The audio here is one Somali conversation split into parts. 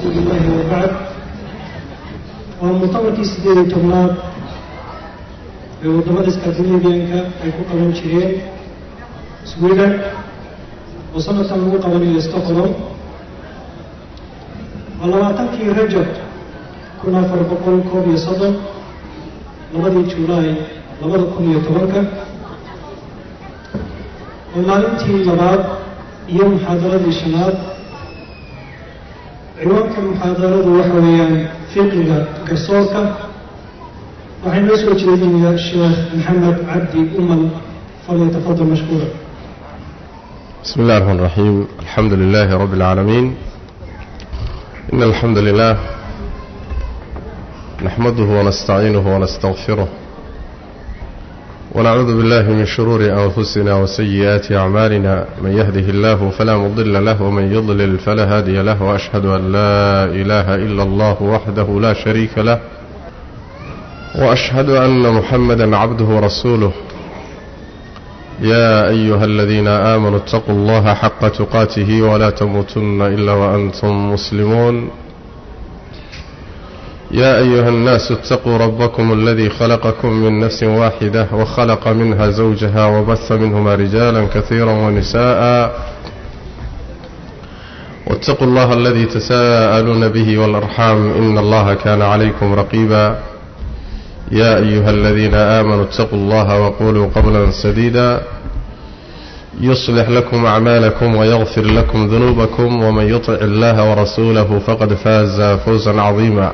rasuuli illahi wabacd waa muctamarkii siddeed iyo tobnaad ee waddamada skandinabianka ay ku qaban jireen sweden oo sanadkan lagu qabanayo stockholm waa labaatankii rajab kun afar boqol koob iyo soddon labadii julaay labada kun iyo tobanka oo maalintii labaad iyo muxaadaradii shanaad ciwaanka muxaadaradu waxa weeyaan fiqiga garsoorka waxay noo soo jeedinaya sheekh maxamed cabdi umal falyatafadal mashkuura بسم الله الرحمن الرحيم الحمد لله رب العالمين إن الحمد لله نحمده ونستعينه ونستغفره ونعوذ بالله من شرور أنفسنا وسيئات أعمالنا من يهده الله فلا مضل له ومن يضلل فلا هادي له وأشهد أن لا إله إلا الله وحده لا شريك له وأشهد أن محمدا عبده ورسوله يا أيها الذين آمنوا اتقوا الله حق تقاته ولا تموتن إلا وأنتم مسلمون يا أيها الناس اتقوا ربكم الذي خلقكم من نفس واحدة وخلق منها زوجها وبث منهما رجالا كثيرا ونساء واتقوا الله الذي تساءلون به والأرحام إن الله كان عليكم رقيبا يا أيها الذين آمنوا اتقوا الله وقولوا قولا سديدا يصلح لكم أعمالكم ويغفر لكم ذنوبكم ومن يطع الله ورسوله فقد فاز فوزا عظيما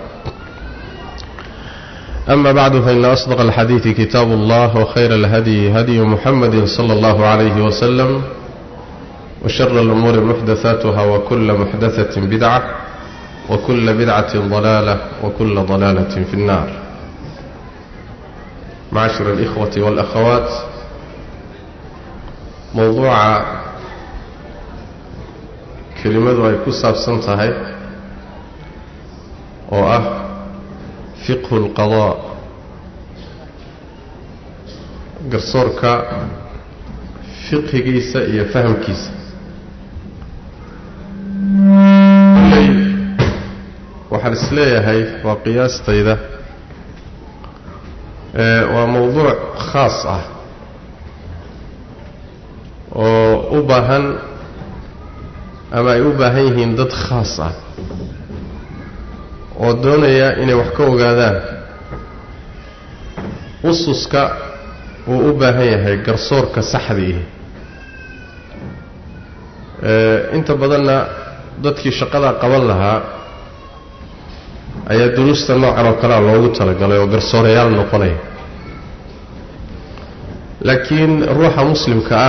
أما بعد فإن أصدق الحديث كتاب الله وخير الهدي هدي محمد صلى الله عليه وسلم وشر الأمور محدثاتها وكل محدثة بدعة وكل بدعة ضلالة وكل ضلالة في النار معاشر الإخوة والأخوات موضوع كلمة أي كساب سنتهي وأه فقه القضاء قرصورك فقه كيسة إيا فهم كيسة waxaan isleeyahay waa qiyaastayda waa mowduuc khaas ah oo u baahan ama ay u baahan yihiin dad khaas ah oo doonaya inay wax ka ogaadaan ususka uu u baahan yahay garsoorka saxdiihi inta badanna dadkii shaqadaa qaban lahaa ayaa duruusta noocan oo kalea loogu talagalay oo garsoorayaal noqonaya laakiin ruuxa muslimka ah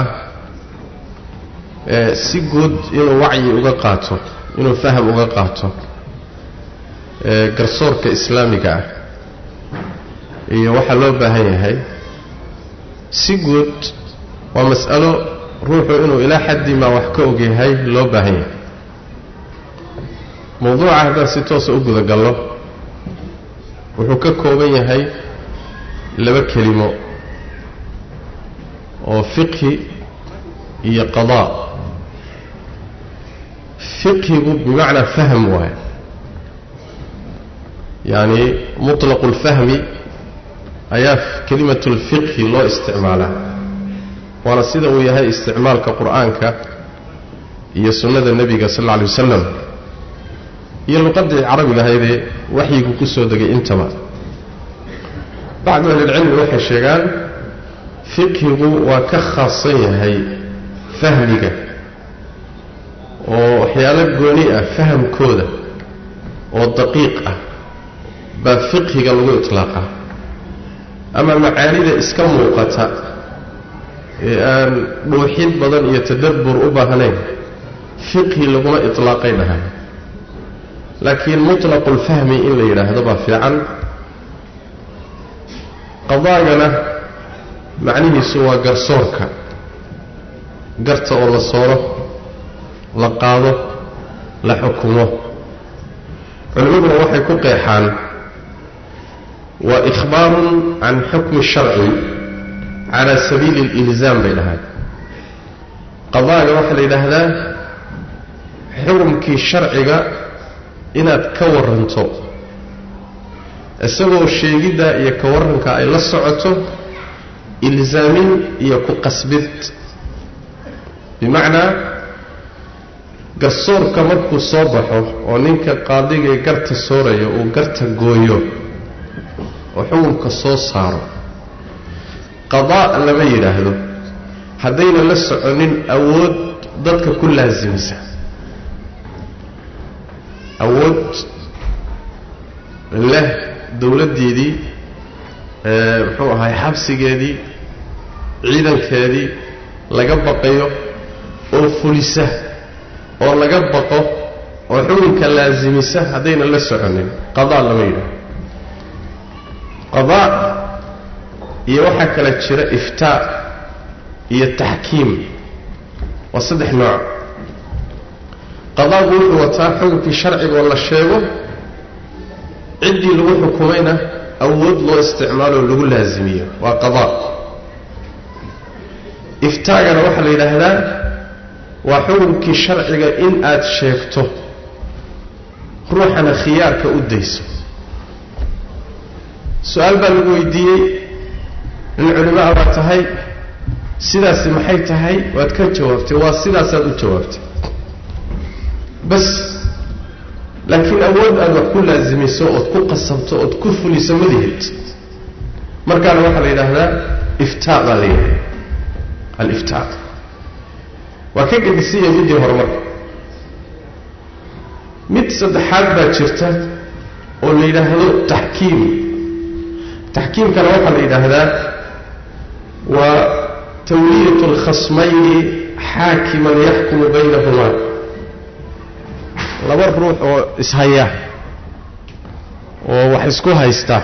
si guud inuu wacyi uga qaato inuu faham uga qaato garsoorka islaamiga ah iyo waxaa loo baahan yahay si guud waa mas'alo ruuxu inuu ilaa xaddii maa wax ka ogyahay loo baahan yahay mowduuca haddaan si toosa u gudagallo wuxuu ka kooban yahay laba kelimo oo fiqhi iyo qadaa fiqhigu bimacnaa fahm waaye yacni mutlaqu اlfahmi ayaa kelimatu اlfiqhi loo isticmaalaa waana sida uu yahay isticmaalka qur'aanka iyo sunnada nebiga sal alla alay wasalam iyo luqaddii carabiga ahaydee waxyigu ku soo degay intaba bacdu ahlilcilmi waxay sheegaan fiqhigu waa ka khaasan yahay fahmiga oo waxyaalo gooni ah fahamkooda oo daqiiq ah baa fiqhiga lagu iطlaaqaa ama macaanida iska muuqata ee aan dhuuxid badan iyo tadabbur u baahnayn fiqhi laguma iطlaaqay dhahay laakiin mutlaqu lfahmi in la yidhaahdo baa fiican qadaagana macnihiisu waa garsoorka garta oo la sooro la qaado la xukumo culimmaduna waxay ku qeexaan waa ikhbaarun can xukmi sharci cala sabiili اlilzaam bay dhahaan qadaaga waxaa la yidhaahdaa xukumkii sharciga inaad ka waranto isagoo sheegiddaa iyo ka warranka ay la socoto ilsaamin iyo ku qasbid bimacnaa garsoorka markuu soo baxo oo ninka qaadigay garta sooraya uu garta gooyo oo xukunka soo saaro qadaa lama yidhaahdo haddayna la soconin awood dadka ku laasimisa awood leh dowladdeedii muxuu ahay xabsigeedii ciidankeedii laga baqayo oo fulisa oo laga baqo oo xukunka laasimisa haddayna la soconin qadaa lama yidhaahdo qadaa iyo waxaa kala jira iftaa iyo taxkiim waa saddex nooc qadaagu wuxuu wataa xukunkii sharcigaoo la sheego ciddii lagu xukumayna awood loo isticmaaloo lagu laasimiyo waa qadaa iftaagana waxaa la yidhaahdaa waa xukunkii sharciga in aad sheegto ruuxana khiyaarka u dayso su-aal baa lagu weydiiyey nin culimaa baa tahay sidaasi maxay tahay waad ka jawaabtay waa sidaasaad u jawaabtay bas laakiin awood aad wax ku laasimiso ood ku qasabto ood ku fuliso madihid markaana waxaa la yidhaahdaa iftaa baa la yidhahda aliftaa waa ka gedisanya middii horumarka mid saddexaad baa jirta oo la yidhaahdo taxkiim taxkiimkana waxaa la yidhaahdaa waa tawliyat alkhasmayni xaakiman yaxkumu baynahumaa laba ruux oo ishaya oo wax isku haysta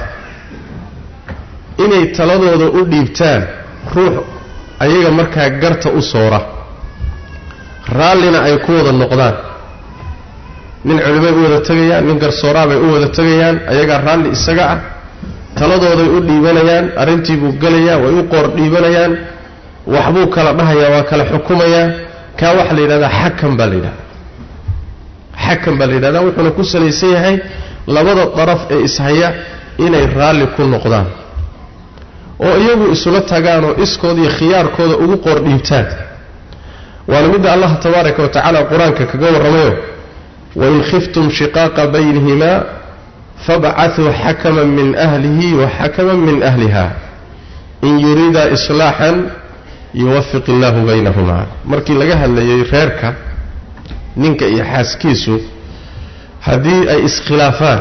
inay taladooda u dhiibtaan ruux ayaga markaa garta u soora raallina ay ku wada noqdaan nin culimay u wada tegayaan nin garsooraabay u wada tegayaan ayagaa raalli isaga ah taladooday u dhiibanayaan arrintii buu gelayaa way u qoor dhiibanayaan waxbuu kala dhahayaa waa kala xukumayaa kaa waxaa la yidhahdaa xakam baa la yidhahdaa xakam baa la yidhahdaa wuxuuna ku salaysan yahay labada daraf ee ishaya inay raalli ku noqdaan oo iyagu isula tagaan oo iskooda iyo khiyaarkooda ugu qoor dhiibtaan waana midda allah tabaaraka wa tacaala qur-aanka kaga warramayo wain khiftum shiqaaqa baynihimaa fabcaduu xakaman min ahlihi wa xakaman min ahliha in yuriida islaaxan yuwafiq illaahu baynahumaa markii laga hadlayay reerka ninka iyo xaaskiisu haddii ay iskhilaafaan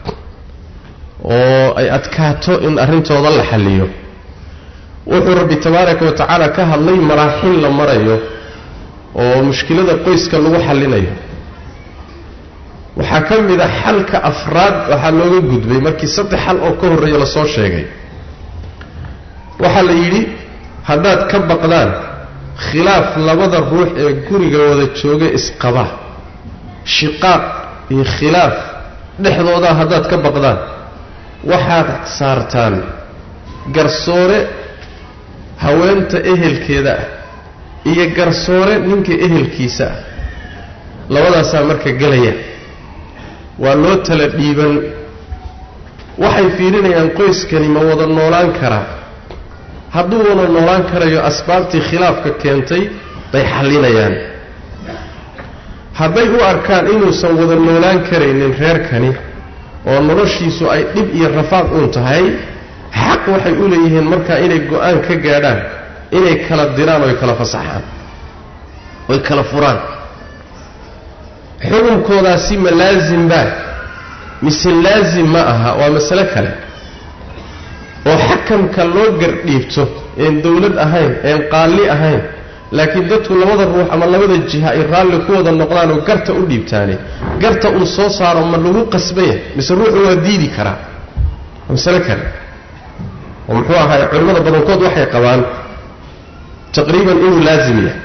oo ay adkaato in arrintooda la xalliyo wuxuu rabbi tabaaraka wa tacaala ka hadlay maraaxil la marayo oo mushkilada qoyska lagu xallinayo waxaa ka mid a xalka afraad waxaa looga gudbay markii saddex xal oo ka horreeya lasoo sheegay waxaa la yidhi haddaad ka baqdaan khilaaf labada ruux ee guriga wada jooga isqaba shiqaaq iyo khilaaf dhexdoodaa haddaad ka baqdaan waxaad saartaan garsoore haweenta ehelkeeda ah iyo garsoore ninka ehelkiisa ah labadaasaa marka gelaya waa loo tala dhiiban waxay fiirinayaan qoyskani ma wada noolaan karaa hadduu wada noolaan karayo asbaabtii khilaafka keentay bay xallinayaan hadday u arkaan inuusan wada noolaan karaynin reerkani oo noloshiisu ay dhib iyo rafaaq uun tahay xaq waxay u leeyihiin markaa inay go-aan ka gaadhaan inay kala diraan oy kala fasaxaan oy kala furaan xukunkoodaasi ma laasim baa mise laasim ma aha waa masale kale oo xakamka loo gardhiibto een dawlad ahayn een qaalli ahayn laakiin dadku labada ruux ama labada jiha ay raalli ku wada noqdaan oo garta u dhiibtaane garta uu soo saaro ma lagu qasbaya mise ruuxu waa diidi karaa waa masale kale oo muxuu ahaay culimmada badankood waxay qabaan taqriiban inuu laasim yahay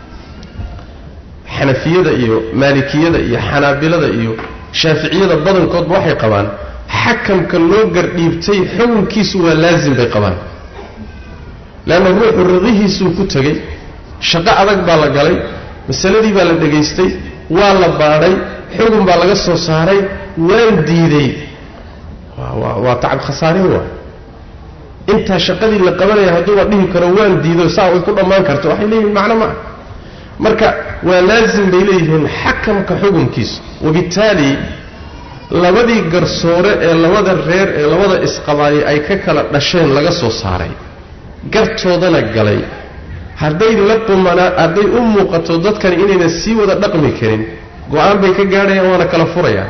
xanafiyada iyo maalikiyada iyo xanaabilada iyo shaaficiyada badankoodba waxay qabaan xakamka loo gardhiibtay xukunkiisu waa laasim bay qabaan leanna ruuxu riqihiisuu ku tegey shaqo adag baa la galay masaladii baa la dhegaystay waa la baadhay xugun baa laga soo saaray waan diiday waa tacab khasaarin waay intaa shaqadii la qabanaya hadduuba dhihi karo waan diido saa way ku dhammaan karto waxay leeyihin macno ma ah marka waa laazim bay leeyihiin xakamka xukunkiisa wabittaali labadii garsoore ee labada reer ee labada isqabaayay ay ka kala dhasheen laga soo saaray gartoodana galay hadday la qumanaa hadday u muuqato dadkani inayna sii wada dhaqmi karin go-aan bay ka gaadhayaan waana kala furayaan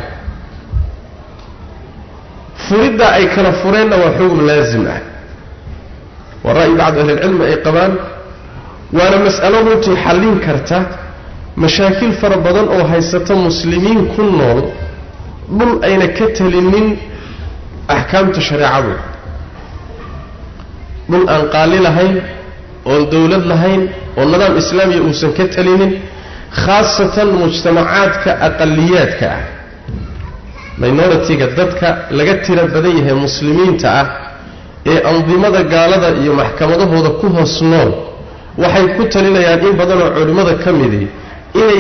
furidda ay kala fureenna waa xugum laazim ah waa ra'yi bacdu ahlilcilmi ay qabaan waana mas'alo runtii xallin karta mashaakil fara badan oo haysata muslimiin ku nool dhul ayna ka telinin axkaamta shareecadu dhul aan qaali lahayn oon dowlad lahayn oo nidaam islaamiya uusan ka telinin khaasatan mujtamacaadka aqaliyaadka ah minoritiga dadka laga tira badan yahay muslimiinta ah ee andimada gaalada iyo maxkamadahooda ku hoos nool waxay ku talinayaan in badanoo culimmada ka midi inay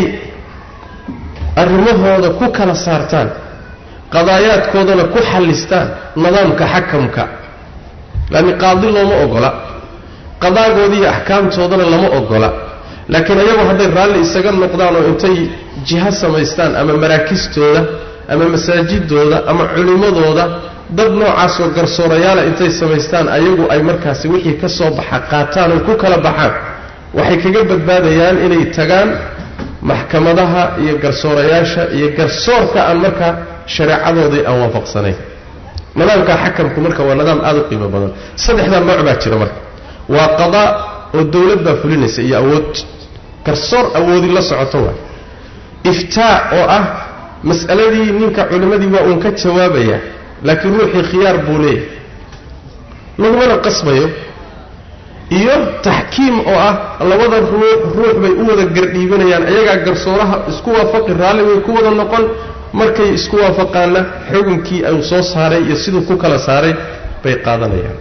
arrimahooda ku kala saartaan qadaayaadkoodana ku xallistaan nidaamka xakamka laanni qaadi looma ogola qadaagooda iyo axkaamtoodana lama ogola laakiin ayagu hadday raalli isaga noqdaan oo intay jiho samaystaan ama maraakistooda ama masaajidooda ama culimmadooda dad noocaasoo garsoorayaala intay samaystaan ayagu ay markaasi wixii ka soo baxa qaataan oy ku kala baxaan waxay kaga badbaadayaan inay tagaan maxkamadaha iyo garsoorayaasha iyo garsoorka aan markaa shareecadoodii aan waafaqsanayn nidaamka xakamku marka waa nidaam aada u qiimo badan saddexdaa nooc baa jira marka waa qadaa oo dowlad baa fulinaysa iyo awood garsoor awoodi la socoto waa iftaa oo ah mas'aladii ninka culimmadii waa uun ka jawaabaya laakiin ruuxii khiyaar buu leeyahay lagumana qasbayo iyo taxkiim oo ah labada ruux ruux bay u wada gardhiibanayaan iyagaa garsooraha isku waafaqi raalli way ku wada noqon markay isku waafaqaanna xukunkii uu soo saaray iyo siduu ku kala saaray bay qaadanayaan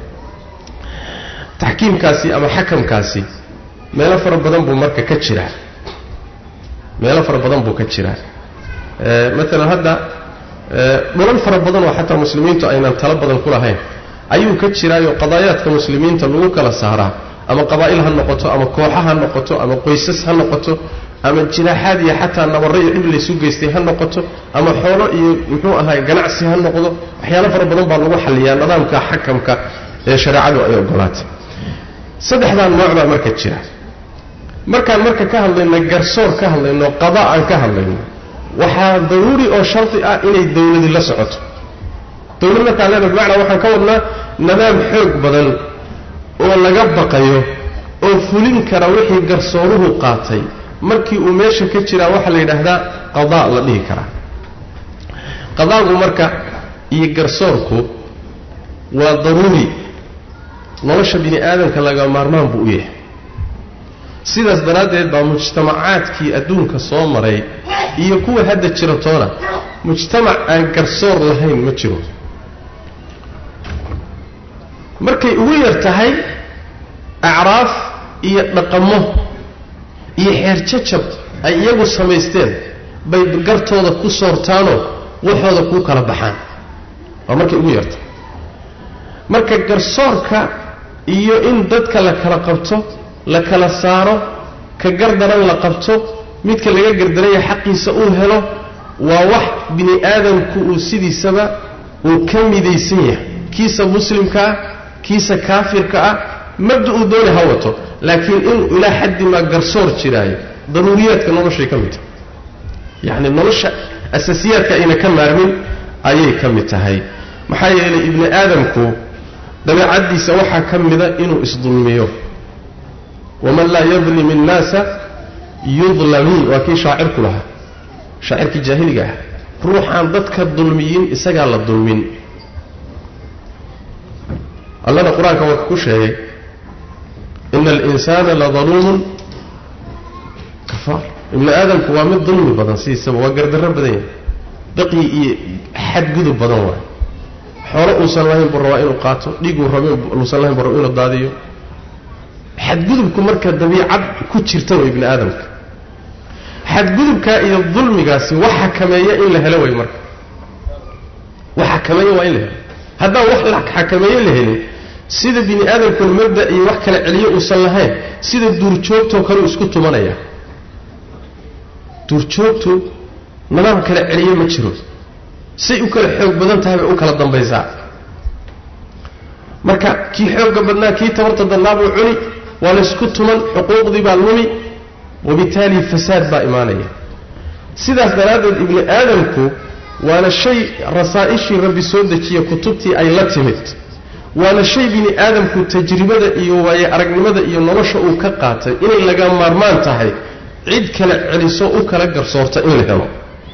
taxkiimkaasi ama xakamkaasi meelo fara badan buu marka ka jiraa meelo fara badan buu ka jiraa maalan hadda dhulal fara badan oo xataa muslimiintu aynan talo badan ku lahayn ayuu ka jiraayo qadaayaadka muslimiinta lagu kala saaraa ama qabaa'il ha noqoto ama kooxa ha noqoto ama qoysas ha noqoto ama jinaaxaad iyo xataa nabarro iyo dhib laysu geystay ha noqoto ama xoolo iyo muxuu ahaay ganacsi ha noqdo waxyaalo fara badan baa lagu xalliyaa nidaamka xakamka ee shareecadu ay ogolaatay saddexdaa nooc baa marka jira markaan marka ka hadlayno garsoor ka hadlayno qada aan ka hadlayno waxaa daruuri oo shardi ah inay dowladi la socoto dowlad markaan leena bimacnaa waxaan ka wadnaa nidaam xoog badan oo laga baqayo oo fulin kara wixii garsooruhu qaatay markii uu meesha ka jiraa waxaa la yidhaahdaa qadaa la dhihi karaa qadaagu marka iyo garsoorku waa daruuri nolosha bini aadamka laga maarmaan buu u yahay sidaas daraaddeed baa mujtamacaadkii adduunka soo maray iyo kuwa hadda jira toona mujtamac aan garsoor lahayn ma jiro markay ugu yar tahay acraaf iyo dhaqamo iyo xeerjajab ay iyagu samaysteen bay gartooda ku soortaanoo waxooda kuu kala baxaan waa markay ugu yartahay marka garsoorka iyo in dadka la kala qabto la kala saaro ka gardaran la qabto midka laga gardaranya xaqiisa uu helo waa wax bini aadamku uu sidiisaba uu ka midaysan yahay kiisa muslimka ah kiisa kaafirka ah mabda uu dooni ha wato laakiin inuu ilaa xaddi maa garsoor jiraayo daruuriyaadka noloshay ka mid tahay yacni nolosha asaasiyaadka ayna ka maarmin ayay ka mid tahay maxaa yeelay ibni aadamku dabeecaddiisa waxaa ka mida inuu isdulmiyo waman laa yadlim innaasa yudlami waa kii shaacirku lahaa shaacirkii jaahiliga ah ruuxaan dadka dulmiyin isagaa la dulmin allana qur-aanka waa ku sheegay ina alinsaana ladaluumun kafaar ibni aadamku waa mid dulmi badan sidiisaba waa gardarro badan yahay daqyi iyo xadgudub badan waay xoolo uusan lahayn buu rabaa inuu qaato dhiiguu raba uusan lahayn buu raba inuu daadiyo xadgudubku marka dabiicad ku jirta way ibni aadamka xadgudubkaa iyo dulmigaasi wax xakameeya in la helo way marka wax xakameeya waa in la helo haddaan wax la xakameeye la helin sida bini aadamkuna mabda iyo wax kala celiyo uusan lahayn sida duurjoogtoo kale uu isku tumanaya duurjoogtu nidaam kala celiye ma jiro say u kala xoog badan tahay bay u kala dambaysaa marka kii xoogga badnaa kii tabarta dannaabuu cuni waa laysku tuman xuquuqdii baa lumi wabitaali fasaad baa imaanaya sidaas daraaddeed ibni aadamku waana shay rasaa'ishii rabbi soo dejiya kutubtii ay la timid waana shay bini aadamku tajribada iyo waaye aragnimada iyo nolosha uu ka qaatay inay laga maarmaan tahay cid kala celiso u kala garsoorta in la helo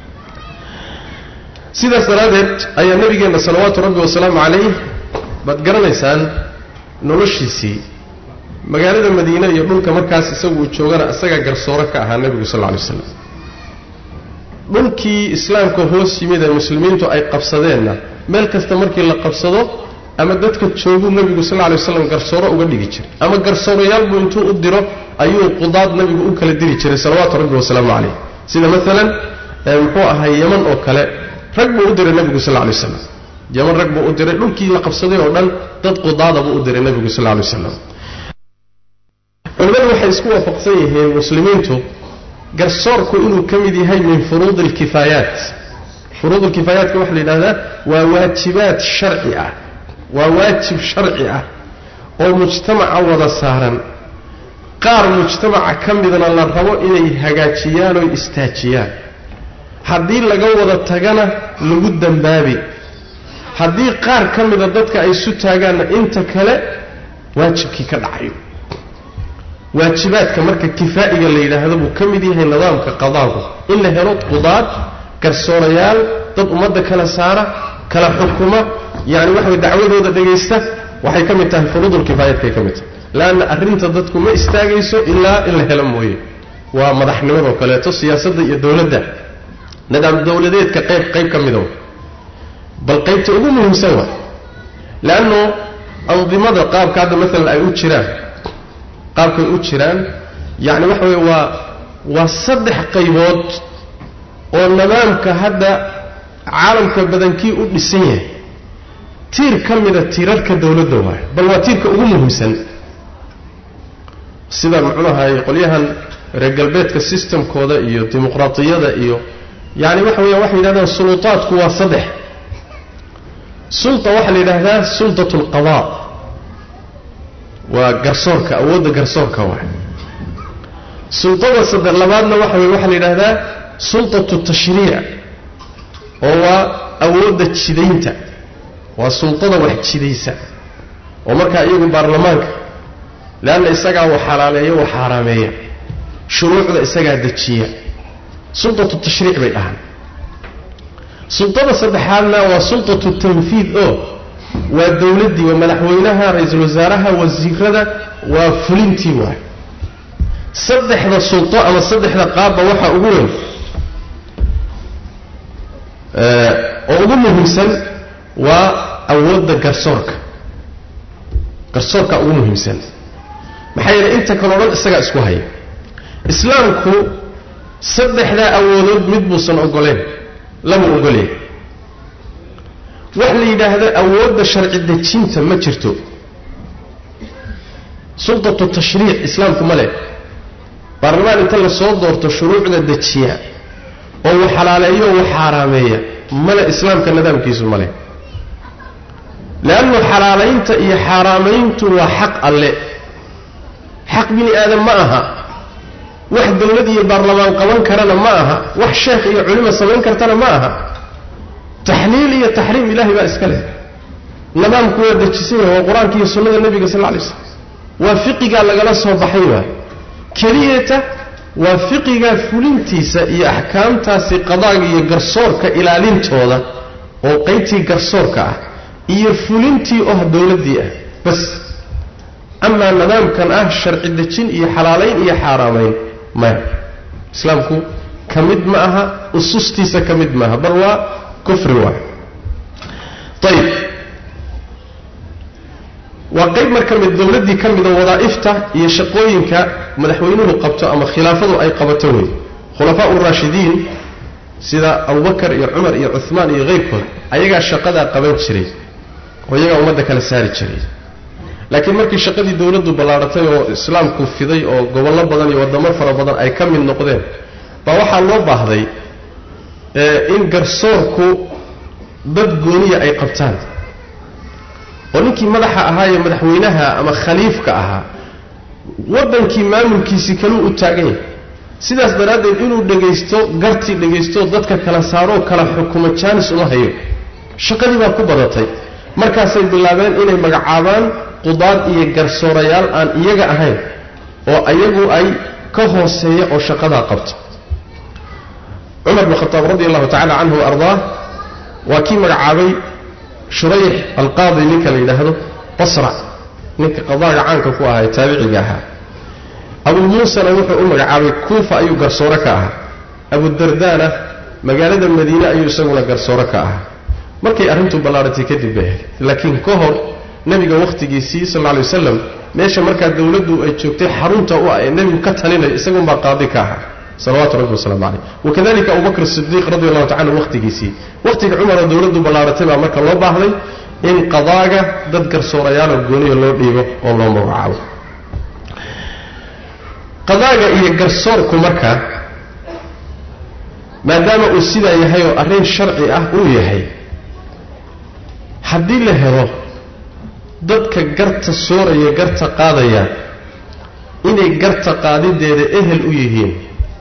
sidaas daraaddeed ayaa nabigeenna salawaatu rabbi wasalaamu calayh baad garanaysaan noloshiisii magaalada madiine iyo dhulka markaas isagu uu joogana isagaa garsooro ka ahaa nebigu sal lla lay slam dhulkii islaamka hoos yimid ee muslimiintu ay qabsadeenna meel kasta markii la qabsado ama dadka jooguu nebigu sal lay waslam garsooro uga dhigi jiray ama garsoorayaalbuu intuu u diro ayuu qudaad nebigu u kala diri jiray salawaatu rabbi wasalaamu calayh sida maalan muxuu ahay yeman oo kale rag buu u diray nebigu sal lay waslam yeman rag buu u diray dhulkii la qabsaday oo dhan dad qudaada buu u diray nebigu sal lay waslam culimmadu waxay isku waafaqsan yihiin muslimiintu garsoorku inuu ka mid yahay min furuud alkifaayaat furuud alkifaayatka waxaa la yidhahdaa waa waajibaad sharci ah waa waajib sharci ah oo mujtamaca wada saaran qaar mujtamaca ka midna la rabo inay hagaajiyaan oo istaajiyaan haddii laga wada tagana lagu dambaabi haddii qaar ka mida dadka ay isu taagaanna inta kale waajibkii ka dhacayo waajibaadka marka kifaa'iga la yidhaahdo buu ka mid yahay nidaamka qadaagu in la helo qudaad garsoorayaal dad ummadda kala saara kala xukuma yani waxa way dacwadooda dhegaysta waxay ka mid tahay furuudulkifaayaadkay ka mid tahay leanna arrinta dadku ma istaagayso ilaa in la helo mooye waa madaxnimadoo kaleeto siyaasadda iyo dowladda nidaam dowladeedka qayb qayb ka mida bal qaybta ugu muhiimsan waa leanno andimada qaabka hadda maalan ay u jiraan qaabkay u jiraan yacni waxa weye waa waa saddex qaybood oo nidaamka hadda caalamka badankii u dhisan yahay tiir ka mida tiirarka dowladda waayo bal waa tiirka ugu muhiimsan sida muxuuahay qolyahan reer galbeedka systemkooda iyo dimuqraatiyada iyo yacni waxa weya waxay yidhahdaan suluutaadku waa saddex sulta waxaa la yidhaahdaa sultat alqadaa waa garsoorka awoodda garsoorka waay sultada saddex labaadna waxa weye waxaa la yidhaahdaa sultatu tashriic oo waa awoodda jidaynta waa sultada wax jidaysa oo markaa iyagu baarlamaanka leanna isagaa wax xalaaleeya wax xaaraameeya shuruucda isagaa dejiya sultatu tashriic bay dhahaan sultada saddexaadna waa sultatu tanfiid oo waa dowladdii waa madaxweynaha ra-iisul wasaaraha wasiirada waa fulintii waay saddexda sulto ama saddexda qaabba waxaa ugu weyn oo ugu muhiimsan waa awoodda garsoorka garsoorka ugu muhiimsan maxaa yeelay inta kaleo dhan isagaa isku haya islaamku saddexdaa awoodood mid buusan ogoleen lama ogoleen wax la yidhaahdo awoodda sharci dejinta ma jirto sultatu tashriic islaamku ma leh baarlamaan inta lasoo doorto shuruucda dejiya oo wax xalaaleeyo o wax xaaraameeya male islaamka nidaamkiisu ma leh leannu xalaalaynta iyo xaaraamayntu waa xaq alle xaq bini aadam ma aha wax dowlad iyo baarlamaan qaban karana ma aha wax sheekh iyo culimo samayn kartana ma aha taxliil iyo taxriim ilahay baa iska leh nidaamku waa dejisan yahay waa qur-aanka iyo sunnada nebiga sal lay slam waa fiqigaa lagala soo baxay waa keliyata waa fiqigaa fulintiisa iyo axkaamtaasi qadaaga iyo garsoorka ilaalintooda oo qaybtii garsoorka ah iyo fulintii oh dowladdii ah bas amaa nidaamkan ah sharci dejin iyo xalaalayn iyo xaaraamayn maya islaamku ka mid ma aha usustiisa ka mid maaha bal waa kufri waay ayib waa qayb marka mid dowladdii ka mida wadaa'ifta iyo shaqooyinka madaxweynuhu qabto ama khilaafadu ay qabato wey khulafaa uraashidiin sida abubakar iyo cumar iyo cuhmaan iyo keyrkood ayagaa shaqadaa qaban jiray oo iyagaa ummadda kala saari jiray laakiin markii shaqadii dowladdu ballaadhatay oo islaamku fiday oo gobollo badan iyo waddamo fara badan ay ka mid noqdeen baa waxaa loo baahday in garsoorku dad gooniya ay qabtaan oo ninkii madaxa ahaa ee madaxweynaha ama khaliifka ahaa waddankii maamulkiisii kaluu u taagan yahay sidaas daraaddeed inuu dhegaysto gartii dhegaysto dadka kala saaroo kala xukumo jaanis uma hayo shaqadii baa ku badatay markaasay bilaabeen inay magacaabaan qudaad iyo garsoorayaal aan iyaga ahayn oo iyagu ay ka hooseeya oo shaqadaa qabta cumar bin khataab radi allahu tacala canhu wa ardaah waa kii magacaabay shurayx alqaadi ninka la yidhaahdo basra ninka qadaaga caanka ku ahaa ee taabiciga ahaa abuu muusana wuxuu u magacaabay kuufa ayuu garsoore ka ahaa abudardaana magaalada madiine ayuu isaguna garsoore ka ahaa markay arrintu ballaadhatay kadib bay ahayd laakiin ka hor nebiga wakhtigiisii sal lla lay wasalam meesha markaa dowladdu ay joogtay xarunta u ah ee nebigu ka talinaya isagunbaa qaadi ka ahaa salawaatu rabbi wasalaamu caleyh wakadalika abubakr sidiiq radi allahu tacala wakhtigiisii wakhtiga cumaroo dowladdu ballaadhatay baa marka loo baahday in qadaaga dad garsoorayaalo gooniya loo dhiibo oo loo magacaabo qadaaga iyo garsoorku marka maadaama uu sidaa yahay oo arrin sharci ah uu yahay haddii la helo dadka garta sooraya garta qaadaya inay garta qaadideeda ehel u yihiin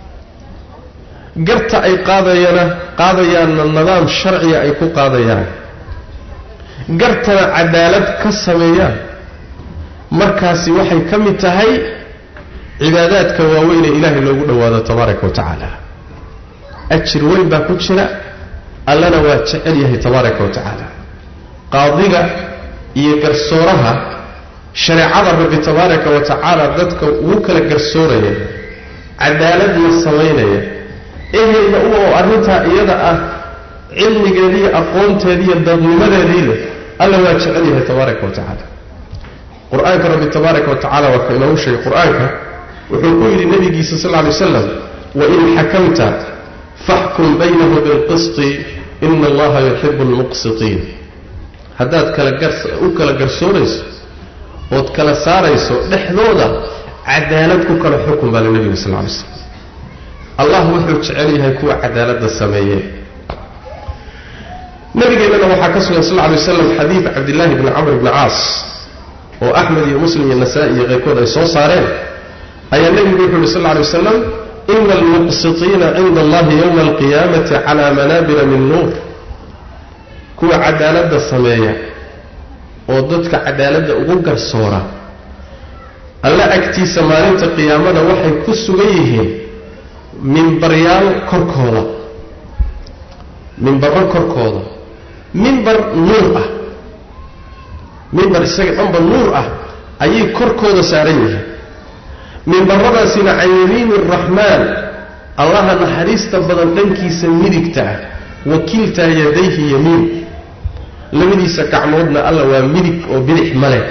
garta ay qaadayana qaadayaanna nidaam sharciga ay ku qaadayaan gartana cadaalad ka sameeyaan markaasi waxay ka mid tahay cibaadaadka waaweyn ee ilaahay loogu dhowaado tabaaraka wa tacaala ajir weyn baa ku jira allana waa jecel yahay tabaaraka wa tacaala qaadiga iyo garsooraha shareecada rabbi tabaaraka wa tacaala dadka ugu kala garsooraya cadaaladna samaynaya ehelna u oo arrintaa iyada ah cilmigeediiyo aqoonteediiyo dadnimadeedii leh alla waa jecel yahay tabaaraka wa tacaala qur-aanka rabbi tabaaraka wa tacala waa ka inoogu sheegay qur-aanka wuxuu ku yidhi nabigiisa sal lla lay waslam wain xakamta faxkum baynahu bilqisti ina allaha yuxibu almuqsitiin haddaad kala u kala garsoorayso ood kala saarayso dhexdooda cadaalad ku kala xukun baa le nabiga sal lla lay slam allah wuxuu jecel yahay kuwa cadaaladda sameeye nabigeennana waxaa ka sugan sal lla lay waslam xadiid cabdillaahi bni camr bni caas oo axmed iyo muslim iyo nasaa-i iyo keyrkood ay soo saareen ayaa nebigu wuxu uhi sal lla lay wasalam ina almuqsitiina cinda allahi yowma alqiyaamati calaa manaabira min nuur kuwa cadaaladda sameeya oo dadka cadaaladda ugu garsoora alla agtiisa maalinta qiyaamada waxay ku sugan yihiin mimbaryaal korkooda mimbarro korkooda mimbar nuur ah mimbar isaga dhanba nuur ah ayay korkooda saaran yihiin mimbaradaasina can yamiini araxmaan allaha naxariista badan dhankiisa midigta ah wakiiltaa yadayhi yamiin labadiisa gacmoodna alla waa midig oo bidix male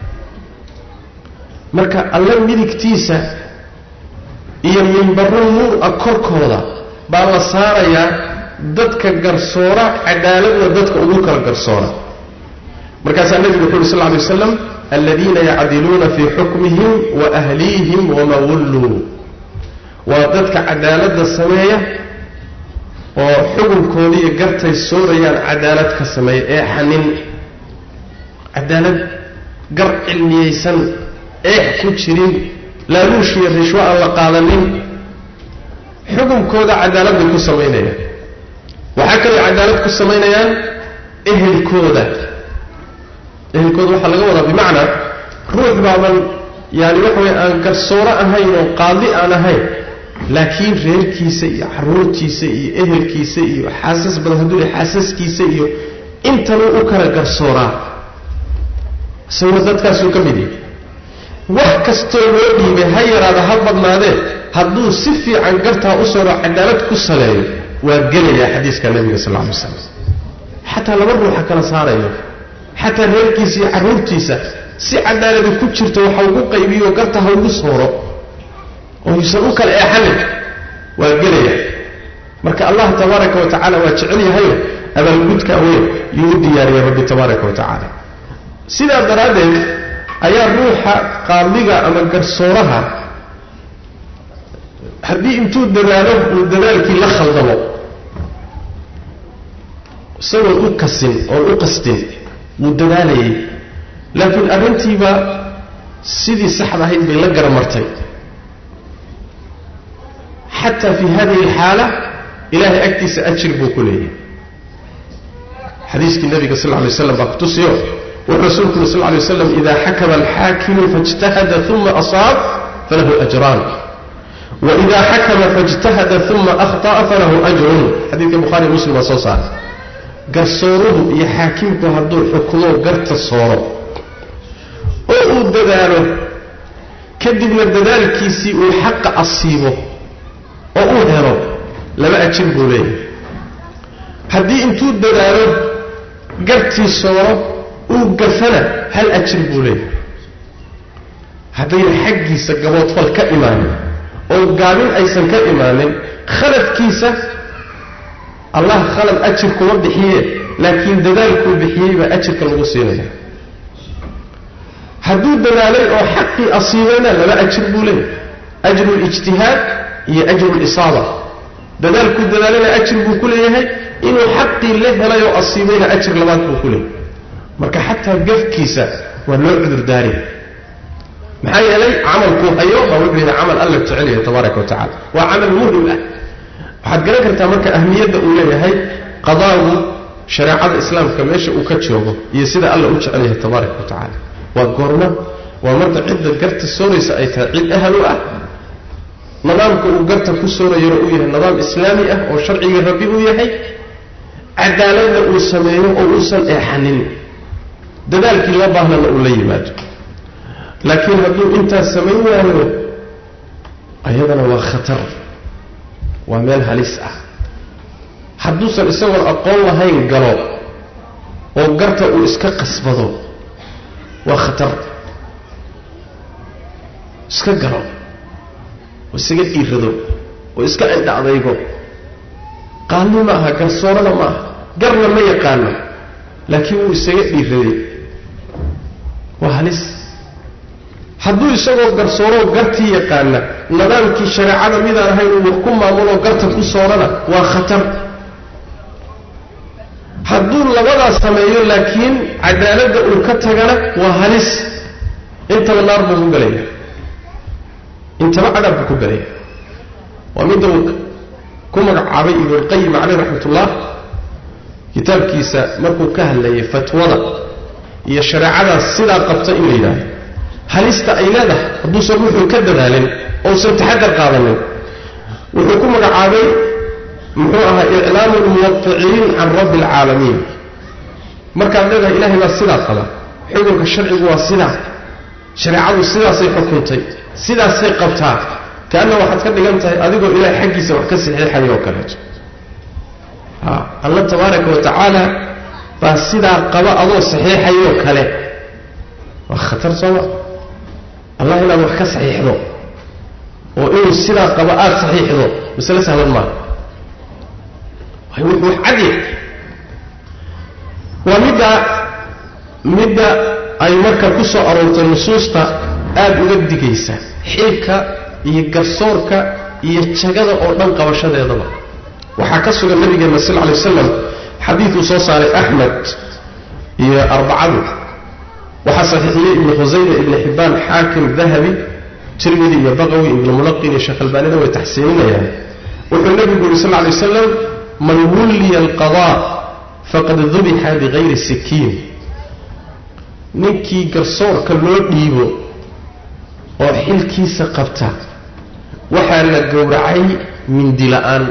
marka alla midigtiisa iyo mimbarro nuur ah korkooda baa la saarayaa dadka garsoora cadaaladna dadka ugu kala garsoora markaasaa nebigu wuxu uhi sal ly waslam aladiina yacdiluuna fii xukmihim wa ahliihim wama wulluu waa dadka cadaaladda sameeya oo xukunkoodiiyo gartay soorayaan cadaalad ka sameeya ee xanin cadaalad gar cilmiyeysan eex ku jirin laaluushiyo rishwo aan la qaadanin xukunkooda cadaalad bay ku samaynayaan waxaa kaloo cadaalad ku samaynayaan ehelkooda ehelkooda waxaa laga wadaa bimacnaa ruux baaban yaani waxa weye aan garsooro ahayn oo qaadi aan ahayn laakiin reerkiisa iyo caruurtiisa iyo ehelkiisa iyo xaasas badan hadduu xaasaskiisa iyo intanuu u kala garsooraa isaguna dadkaasuu ka mid yahay wax kastoo loo dhiibay ha yaraada ha badnaadee hadduu si fiican gartaa u sooro cadaalad ku saleeyo waa gelayaa xadiiska nebiga sal lla lay slam xataa laba ruuxa kala saarayo xataa reerkiisa iyo carruurtiisa si cadaalada ku jirto waxa ugu qaybiyo garta ha ugu sooro oo yuusan u kala eexanin waa gelaya marka allah tabaaraka wa tacala waa jecel yahayo abaalgudka weyn yuu u diyaariyey rabbi tabaaraka wa tacaala sidaa daraaddeed ayaa ruuxa qaadiga ama garsooraha haddii intuu dadaalo uu dadaalkii la khaldamo isagoon u kasin oon u qastin wuu dadaalayay laakiin arrintiiba sidii saxda ahayd bay la garamartay xataa fi hadihi alxaala ilahay agtiisa ajir buu ku leeyahay xadiiskii nabiga sal lay slam baa kutusiyo wuxuu rasuulku yuri sal lay waslam ida xakama alxaakimu faاjtahada uma asaab falahu ajraan waida xakama faاjtahada uma akhطأa falahu ajrun xadiidka buhari muslim waa soo saaray garsooruhu iyo xaakimku hadduu xukumo garta sooro oo uu dadaalo kadibna dadaalkiisii uu xaqa asiibo oo uu helo laba ajir buu leeyahay haddii intuu dadaalo gartii sooro uu gafana hal ajir buu leeyahay haddayna xaggiisa gaboodfal ka imaanin oo gaabin aysan ka imaanin khaladkiisa allah khalad ajir kuma bixiye laakiin dadaalkuu bixiyey baa ajirka lagu siinaya hadduu dadaalay oo xaqii asiibayna laba ajir buu leeyahay ajru lijtihaad iyo ajru lisaaba dadaalkuu dadaalayna ajir buu ku leeyahay inuu xaqii la helay oo asiibayna ajir labaad buu ku leeyahay marka xataa gafkiisa waa loo cudurdaari maxaa yeelay camalkuu hayo baa wuxuu yahay camal alla jecel yahay tabaaraka wa tacala waa camal muhim ah waxaad garan kartaa marka ahmiyadda uu leeyahay qadaagu shareecada islaamka meesha uu ka joogo iyo sida alla u jecel yahay tabaaraka wa tacaala waa goormo waa marka cidda garta sooraysa ay tahay cid ahal u ah nidaamka uu garta ku soorayana uu yahay nidaam islaami ah oo sharcigii rabbi uu yahay cadaaladna uu sameeyo oo uusan eexanin dadaalkii loo baahnana uu la yimaado laakiin hadduu intaas samayn waayo ayadana waa khatar waa meel halis ah hadduusan isagoon aqoon lahayn galo oo garta uu iska qasbado waa khatar iska galo oo isaga dhiirado oo iska indha adaygo qaalni ma aha garsoorada ma aha garna ma yaqaano laakiin wuu isaga dhiiraday waa halis hadduu isagoo garsooroo gartii yaqaana nidaamkii shareecada midaan ahayn uu wax ku maamuloo garta ku soorana waa khatar hadduu labadaas sameeyo laakiin cadaaladda uu ka tagana waa halis intaba naar buu ku galaya intaba cadaab buu ku galaya waa midda uu ku magacaabay ibnulqayim caleyh raxmatullah kitaabkiisa markuu ka hadlayay fatwada iyo shareecadaas sidaa qabta in la yidhaahdo halista ay leedahay hadduusan wuxuu ka dadaalin ousan taxadar qaadanin wuxuu ku magacaabay muxuu ahaa iclaamu lmuwaqiciin can rabbi alcaalamiin markaad leedahay ilahay baa sidaa qaba xukunka sharcigu waa sidaa shareecadu sidaasay xukuntay sidaasay qabtaa kaanna waxaad ka dhigan tahay adigoo ilahay xaggiisa wax ka saxiixaya oo kaleeto alla tabaaraka wa tacaala baa sidaa qaba adoo saxiixayoo kale waa khatar sooma allah inaad wax ka saxiixdo oo inuu sidaa qabo aada saxiixdo masale sahlan maaha wuxuu cadya waa midda midda ay marka ku soo aroortay nusuusta aada uga digaysa xilka iyo garsoorka iyo jagada oo dhan qabashadeedaba waxaa ka sugan nabigeena sal lla lay waslam xadiiduu soo saaray axmed iyo arbacadu waxaa saxiixiyey ibnu khusayma ibni xibbaan xaakim dahabi tirmidi iyo baqawi ibnulmunaqin iyo sheekh albaanina way taxsiininayaan wuxuu nebigu yuri sal lla lay waslam man wulliya alqadaa faqad dubixa bikayri sikiin ninkii garsoorka loo dhiibo oo xilkiisa qabta waxaa la gowracay mindi la-aan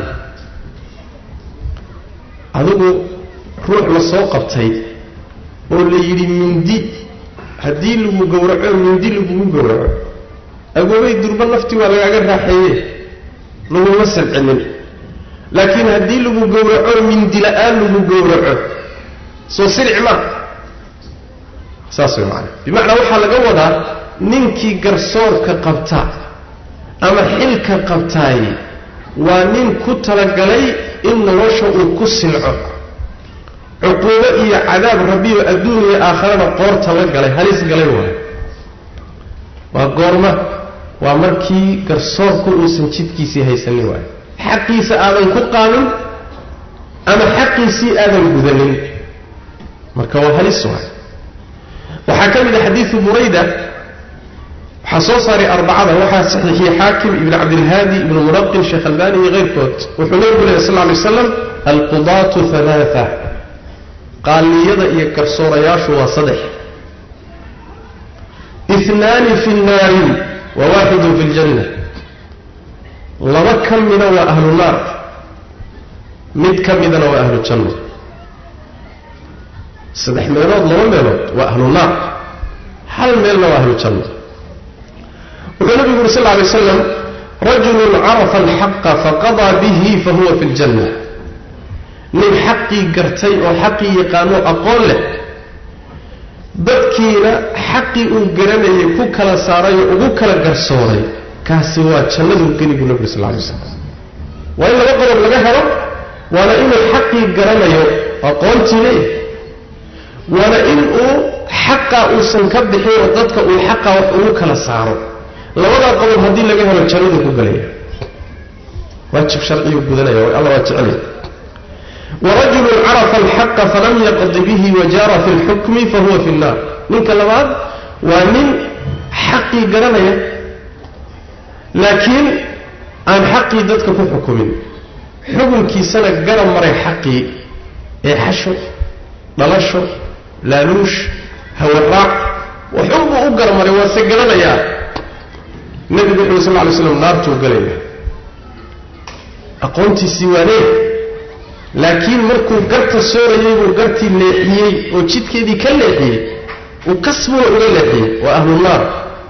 adigu ruux la soo qabtay oo la yidhi mindi haddii lagu gowraco mindi lagugu gowraco agoobay durba naftii waa lagaaga raaxeeye laguma salcinin laakiin haddii lagu gowraco mindi la-aan lagu gowraco soo silic ma saas way macana bimacnaa waxaa laga wadaa ninkii garsoorka qabta ama xilka qabtaay waa nin ku talagalay in nolosha uu ku silco cuquubo iyo cadaab rabbiyo adduun iyo aakharana qoorta la galay halis galay waayo waa goorma waa markii garsoorku uusan jidkiisii haysanin waayo xaqiisa aadan ku qaamin ama xaqiisii aadan gudanin marka waa halis waayo waxaa ka mid a xadiidu burayda waxaa soo saaray arbacada waxaa saxiixiyey xaakim ibn cabdilhaadi ibnu muraqin sheekh albani iyo keyrkood wuxuu nabigu lehy sal ly waslam alqudaatu halaaa qaaliyada iyo garsoorayaashu waa saddex inaani fi nnaari wa waaxidun fi ljanna laba ka mida waa ahlu naar mid ka midana waa ahlu janno saddex meelood laba meelood waa ahlu naar hal meelna waa ahlu janno wuxuu nabigu yuri sal ly waslam rajulun carafa alxaqa faqadaa bihi fahuwa fi ljanna nin xaqii gartay oo xaqii yaqaano aqoon leh dadkiina xaqii uu garanayay ku kala saaray oo ugu kala garsooray kaasi waa jannaduu geli buu nabigu sal lay slam waa in laba qodob laga helo waana inuu xaqii garanayo aqoontii leeyahay waana in uu xaqa uusan ka bixin oo dadka uu xaqa wax ugu kala saaro labadaa qodob haddii laga helo jannaduu ku gelaya waajib sharciyuu gudanaya alla waa jecelaya warajulun carafa alxaqa falam yaqdi bihi wajaara fi lxukmi fahuwa fi nnaar ninka labaad waa nin xaqii garanaya laakiin aan xaqii dadka ku xukumin xukunkiisana garab maray xaqii ee xasho dhalasho laaluush hawaraac waxuunbuu u garmaray waase garanayaa nebigu wuxu sal ly slam naartuu galaya aqoontiisii waanee laakiin markuu garta soorayay buu gartii leexiyey oo jidkeedii ka leexiyey uu kasbuna uga leexiyey waa ahlu naar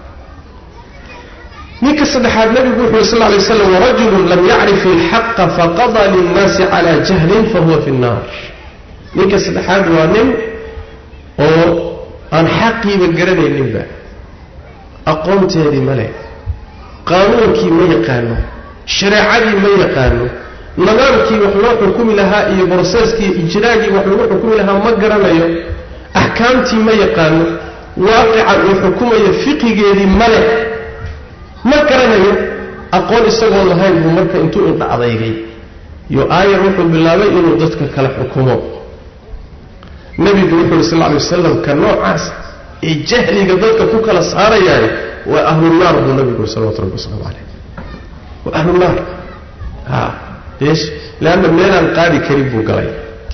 ninka saddexaad nebigu wuxu sal lay slam warajulun lam yacrif alxaqa faqadaa linnaasi cala jahlin fahuwa fi nnaar ninka saddexaad waa nin oo aan xaqiiba garanayninba aqoonteedii ma leh qaanuunkii ma yaqaano shareecadii ma yaqaano nidaamkii wax loo xukumi lahaa iyo broseeskii ijraagii wax lagu xukumi lahaa ma garanayo axkaamtii ma yaqaano waaqica uu xukumayo fiqigeedii ma leh ma garanayo aqoon isagoo lahayn buu marka intuu indha adeygay yo aayar wuxuu bilaabay inuu dadka kala xukumo nebigu wuxu uhi sal ly wasalam ka noocaas ee jahliga dadka ku kala saarayaay waa ahlunaar buu nabigu uri salawatu rabbi wasalaamu caleyh waa ahlunaar a eesh leanna meelaan qaadi karin buu galay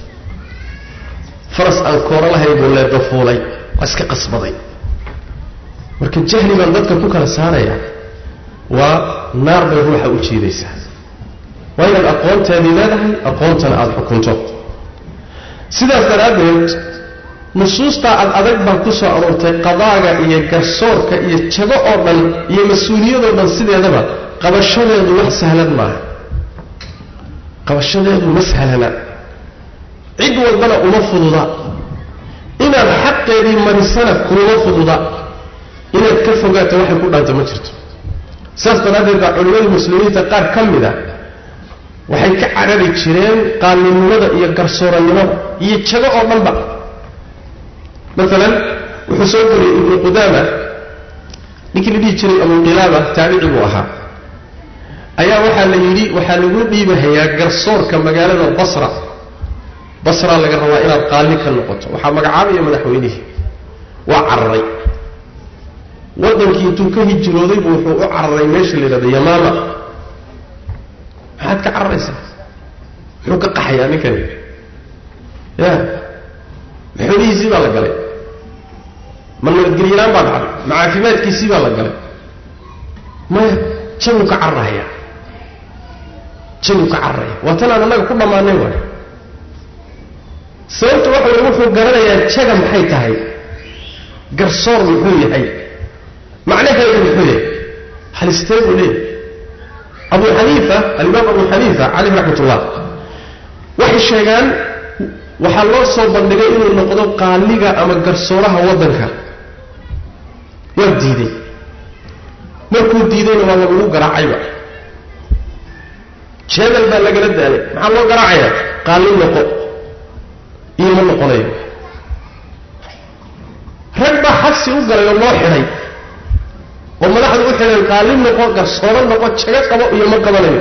faras aan kooro lahayn buu leedo fuulay waa iska qasbaday marka jahli baan dadka ku kala saarayaa waa naar bay ruuxa u jiidaysaa waa inaad aqoonteedii leedahay aqoontana aada xukunto sidaas daraaddeed nusuustaa ad adag baa ku soo aroortay qadaaga iyo garsoorka iyo jago oo dhan iyo mas-uuliyadoo dhan sideedaba qabashadeedu wax sahlan maaha qabashadeedu ma sahlana cid walbana uma fududa inaad xaqeedii marisana kuma fududa inaad ka fogaato waxay ku dhaanta ma jirto saas daraaddeed baa culimmadii muslimiinta qaar ka mid a waxay ka carari jireen qaaninimada iyo garsoorannimada iyo jago oo dhanba maalan wuxuu soo goriyey ibnu qudaama ninkii la dhihi jiray abuqilaaba taabici buu ahaa ayaa waxaa la yidhi waxaa lagu dhiibahayaa garsoorka magaalada basra basraa laga rabaa inaad qaali ka noqoto waxaa magacaabaya madaxweynihii waa cararay waddankii intuu ka hijrooday buu wuxuu u cararay meesha la yidhahdo yamaama maxaad ka cararaysaa muxuu ka qaxayaa ninkani ya maxoolihiisii baa la galay ma nabadgelyalaan baa dhacday ma caafimaadkiisii baa la galay maya jabuu ka cararaya jabuu ka cararaya waa tan aan annaga ku dhammaanay waay sababta waxa way wuxuu garanayaa jaga maxay tahay garsoor muxuu yahay macnaheedu muxuu yahay halistee buu leeyahy abu xaniifa alimaam abu xaniifa caleyh raxmat ullah waxay sheegaan waxaa loo soo bandhigay inuu noqdo qaaliga ama garsooraha waddanka waa diiday markuu diidayna waa lagu garaacayba jeedal baa lagala daalay maxaa loo garaacayaa qaalin noqo iyo ma noqonayo rag baa xabsi u galay oo loo xidhay oo madaxdu u xidheen qaalin noqo garsooro noqo jago qabo iyo ma qabanayo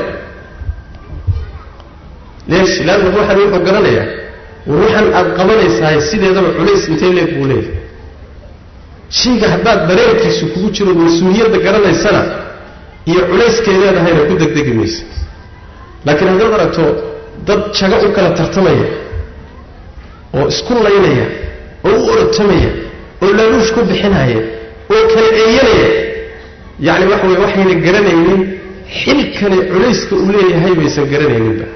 leesh laanna ruuxan wuxuu garanayaa ruuxan aad qabanaysahay sideedaba culays intay leeg buu leeyahay shayga haddaad dareenkiisu kugu jiro mas-uuliyadda garanaysana iyo culayskeed leedahayna ku degdegi maysa laakiin haddaad aragto dad jago u kala tartamaya oo isku laynaya oo u orotamaya oo laaluush ku bixinaya oo kala eeyanaya yacni waxa weye waxayna garanaynin xilkani culayska uu leeyahay baysan garanayninba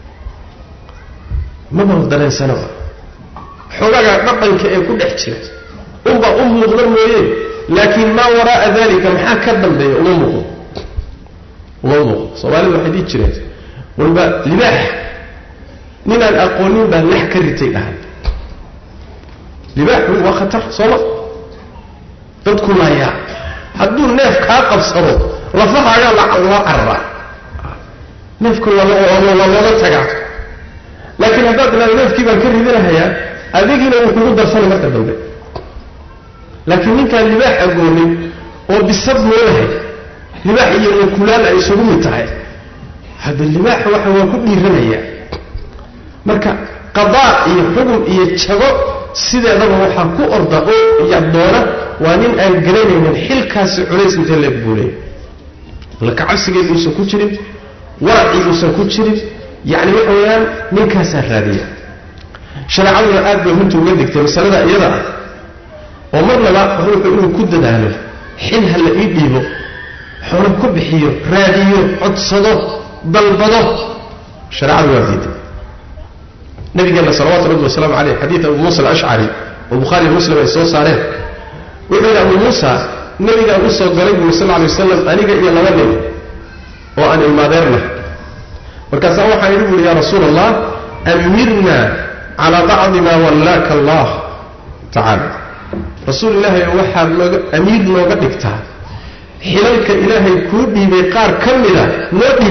maba dareensanaba xoogaga dhaqanka ee ku dhex jira unbaa u muuqda mooye laakiin maa waraa'a dalika maxaa ka dambeeya uma muuqdo uma muuqdo soomaalida waxay dhihi jireen walba libaax ninaan aqoonin baa lex ka ritay dhahan libaaxu waa khatar sooma dadku laayaa hadduu neef kaa qabsado lafahaagaa loo cararaa neefka waa looga tagaa laakiin haddaad ilaado neefkii baan ka ridinahayaa adigiina wuu kugu darsanay marka dambe laakiin ninkaan libaax agoonin oo bisad moolahay libaax iyo mukulaal ay isugu mid tahay hadda libaaxa waxa waa ku dhiiranayaa marka qadaa iyo xugum iyo jago sideedaba waxaa ku orda oo yadoona waa nin aan garanaynin xilkaasi culays intee leeg buu leeyahy laka cabsigeed uusan ku jirin waracii uusan ku jirin yacni waxa weeyaan ninkaasaa raadiya shareecaduna aad bay runta uga digtay masalada iyada ah oo marnaba ruuxu inuu ku dadaalo xil ha la ii dhiibo xoolo ku bixiyo raadiyo codsado dalbado shareecadu waa diiday nabigeenna salawatu rabbi wasalaamu caleyh xadiid abu muusa alashcari oo bukhaariy muslim ay soo saareen wuxuu yidhi abu muusa nabigaan u soo galay buuri sal ly wasalam aniga iyo laba nin oo aan ilmaadeerna markaasaa waxaan idhi buuri yaa rasuula allah amirna calaa bacdi maa wallaaka allah tacaala rasuul ilaahay waxaad nooga amiir nooga dhigtaa xilalka ilaahay kuu dhiibay qaar ka mida noo dhiib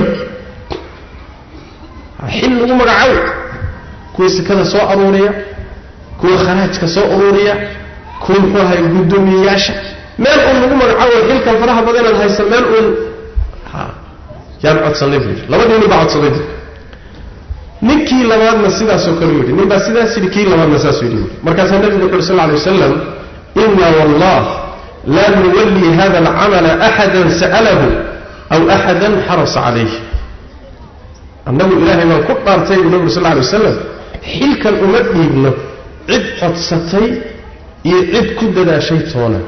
xil lagu magacaabo kuwa sekada soo aruuriya kuwa kharaajka soo aruuriya kuwa muxuu ahay guddoomiyeyaasha meel uun lagu magacaabo xilkan faraha badan inaad haysa meel uun yaan codsanay buu yidhi labadii nin baa codsaday buu ninkii labaadna sidaasoo kale yidhi nin baa sidaas yidhi kii labaadna saasuu yidhi markaasaa nabigu wuxu uhi sal lla lay wasalam ina wallah laa nuwallii hada alcamala axadan sa'alahu aw axadan xarasa calayh annagu ilaahay baan ku dhaartay buu nabigu sal lla alay wasalam xilkan uma dhiibno cid codsatay iyo cid ku dadaashay toona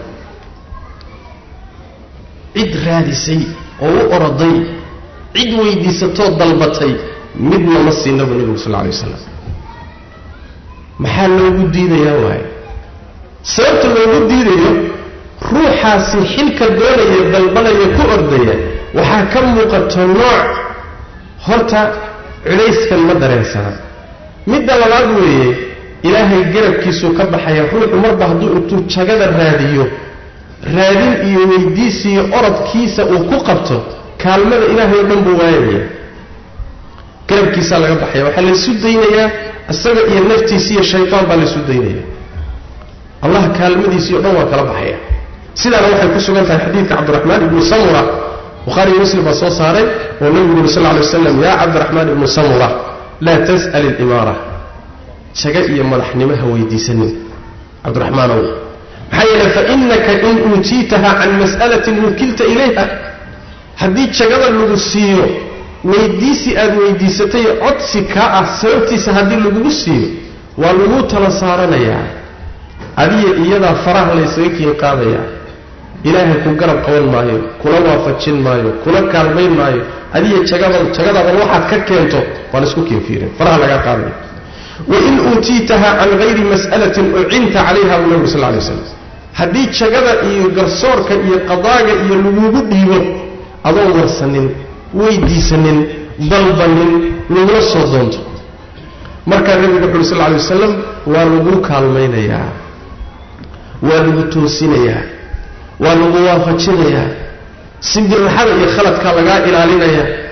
cid raadisay oo u oroday cid weydiisatoo dalbatay midna ma siina buu nabigu sal lla alay wasalam maxaa loogu diidayaa waaye sababta loogu diidayo ruuxaasi xilka doonaya dalbanaya ku ordaya waxaa ka muuqato nooc horta culayskan ma dareensana midda labaad weeye ilaahay garabkiisuu ka baxaya ruuxu marba hadduu intuu jagada raadiyo raadin iyo weydiisiiyo orodkiisa uu ku qabto kaalmada ilaahay oo dhan buu waayaya garabkiisaa laga baxaya waxaa laysu daynayaa isaga iyo naftiisi iyo shaytaan baa laysu daynaya allah kaalmadiisii o dhan waa kala baxaya sidaana waxay ku sugan tahay xadiidka cabdiraxmaan ibnu samura bukhaari iyo muslim baa soo saaray oo nabigu yuri sal lla alay waslam yaa cabdiraxmaan ibnu samura laa tas'al ilimaara jaga iyo madaxnimo ha weydiisanin cabdiraxmaanow maxaa yeele fainaka in uutiitaha can mas'alatin wukilta ilayha haddii jagada lagu siiyo weydiisi aad weydiisatay codsi kaa ah sababtiisa haddii lagugu siiyo waa laguu tala saaranayaa adiya iyadaa faraha laysaga kiin qaadayaa ilaahay ku garab qaban maayo kula waafajin maayo kula kaalmayn maayo adiya jagada jagadaban waxaad ka keento waa laysku kiinfiirin faraha lagaa qaadaya wain uutiitaha can hayri mas'alatin ucinta calayha buu nabigu sal lay slam haddii jagada iyo garsoorka iyo qadaaga iyo lagugu dhiibo adoon warsanin weydiisanin dalbanin lagula soo doonto markaa nabigu wuxu uhi sal lay wasalam waa lagu kaalmaynayaa waa lagu toosinayaa waa lagu waafajinayaa simbirraxada iyo khaladkaa lagaa ilaalinaya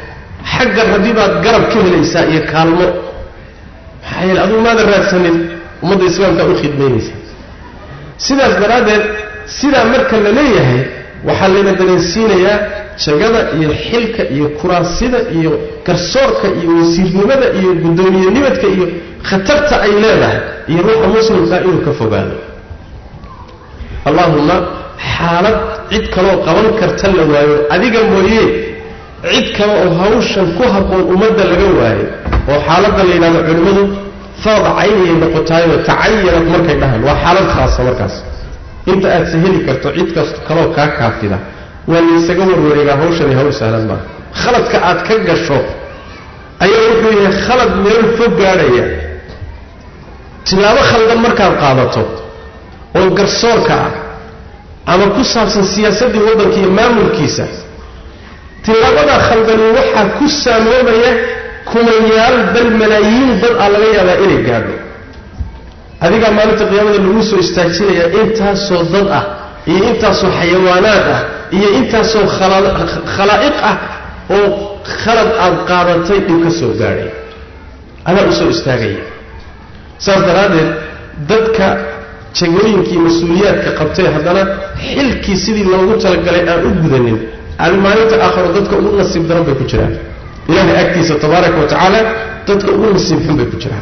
xagga rabbi baad garab ka helaysaa iyo kaalmo maxaa yeele adugu maada raadsanin ummadda islaamkaa u khidmaynaysaa sidaas daraaddeed sidaa marka la leeyahay waxaa layna dareensiinayaa jagada iyo xilka iyo kuraasida iyo garsoorka iyo wasiirnimada iyo guddoomiyenimidka iyo khatarta ay leedahay iyo ruuxa muslimkaa inuu ka fogaado allaahumma xaalad cid kaloo qaban karta la waayo adiga mooye cid kale oo hawshan ku habboon ummadda laga waayo oo xaaladda la yidhahdo culimmadu farad cayniyay noqotaayoo tacayanad markay dhahaan waa xaalad khaasa markaas inta aad saheli karto cid kasta kaloo kaa kaafida waa laysaga warwareegaa hawshani hawl sahlan maaha khaladka aad ka gasho ayaa wuxuu yahay khalad meel fog gaadhaya tilaabo khaldan markaad qaadato oo garsoorka ah ama ku saabsan siyaasaddii waddanka iyo maamulkiisa tilaabadaa khaldani waxaa ku saamoobaya kumayaal bal malaayiin dad ah laga yaabaa inay gaadho adigaa maalinta qiyaamada lagu soo istaajinayaa intaasoo dad ah iyo intaasoo xayawaanaad ah iyo intaasoo khalaa'iq ah oo khalad aad qaadatay dhib ka soo gaadhay adaa u soo istaagaya saas daraaddeed dadka jagooyinkii mas-uuliyaadka qabtay haddana xilkii sidii loogu talagalay aan u gudanin maalinta aakharo dadka ugu nasiib daran bay ku jiraan ilaahay agtiisa tabaaraka wa tacaala dadka ugu nasiib xun bay ku jiraan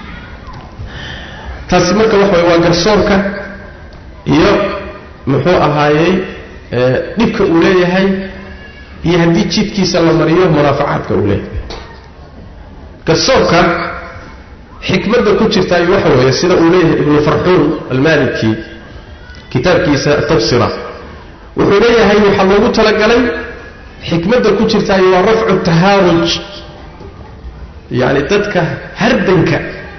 taasi marka waxa way waa garsoorka iyo muxuu ahaayey dhibka uu leeyahay iyo haddii jidkiisa la mariyo munaafacaadka uu leeyahay garsoorka xikmadda ku jirtaayo waxa weeye sida uu leeyahay ibnu farxuun almaliki kitaabkiisa tabsira wuxuu leeyahay waxaa loogu talagalay xikmadda ku jirtaayo waa rafcu tahaaruj yacni dadka hardanka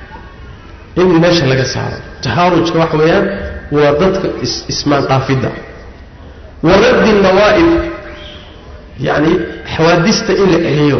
in meesha laga saaro tahaarujka waxa weeyaan waa dadka ismaandhaafidda wa raddi nawaa'ib yacni xawaadista in la celiyo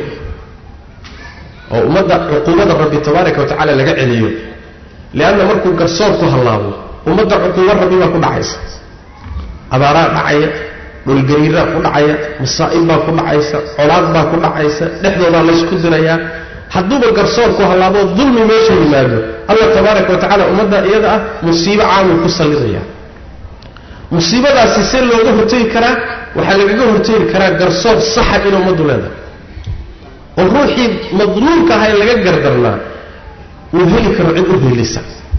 oo ummadda cuquubada rabbi tabaaraka wa tacala laga celiyo lianna markuu garsoor ku hallaabo ummadda cuquubo rabbi baa ku dhacaysa abaaraa dhacaya dhulgariiraa ku dhacaya masaa'ib baa ku dhacaysa colaad baa ku dhacaysa dhexdoodaa laysku dirayaa hadduuba garsoorku hallaaboo dulmi meesha yimaado allah tabaaraka wa tacala ummadda iyada ah musiibo caamuu ku sallidaya musiibadaasi see looga hortegi karaa waxaa lagaga hortegi karaa garsoor saxa in ummaddu leedahay oo ruuxii madluumka aha ee laga gardarnaa uu heli karo cid u hiilisa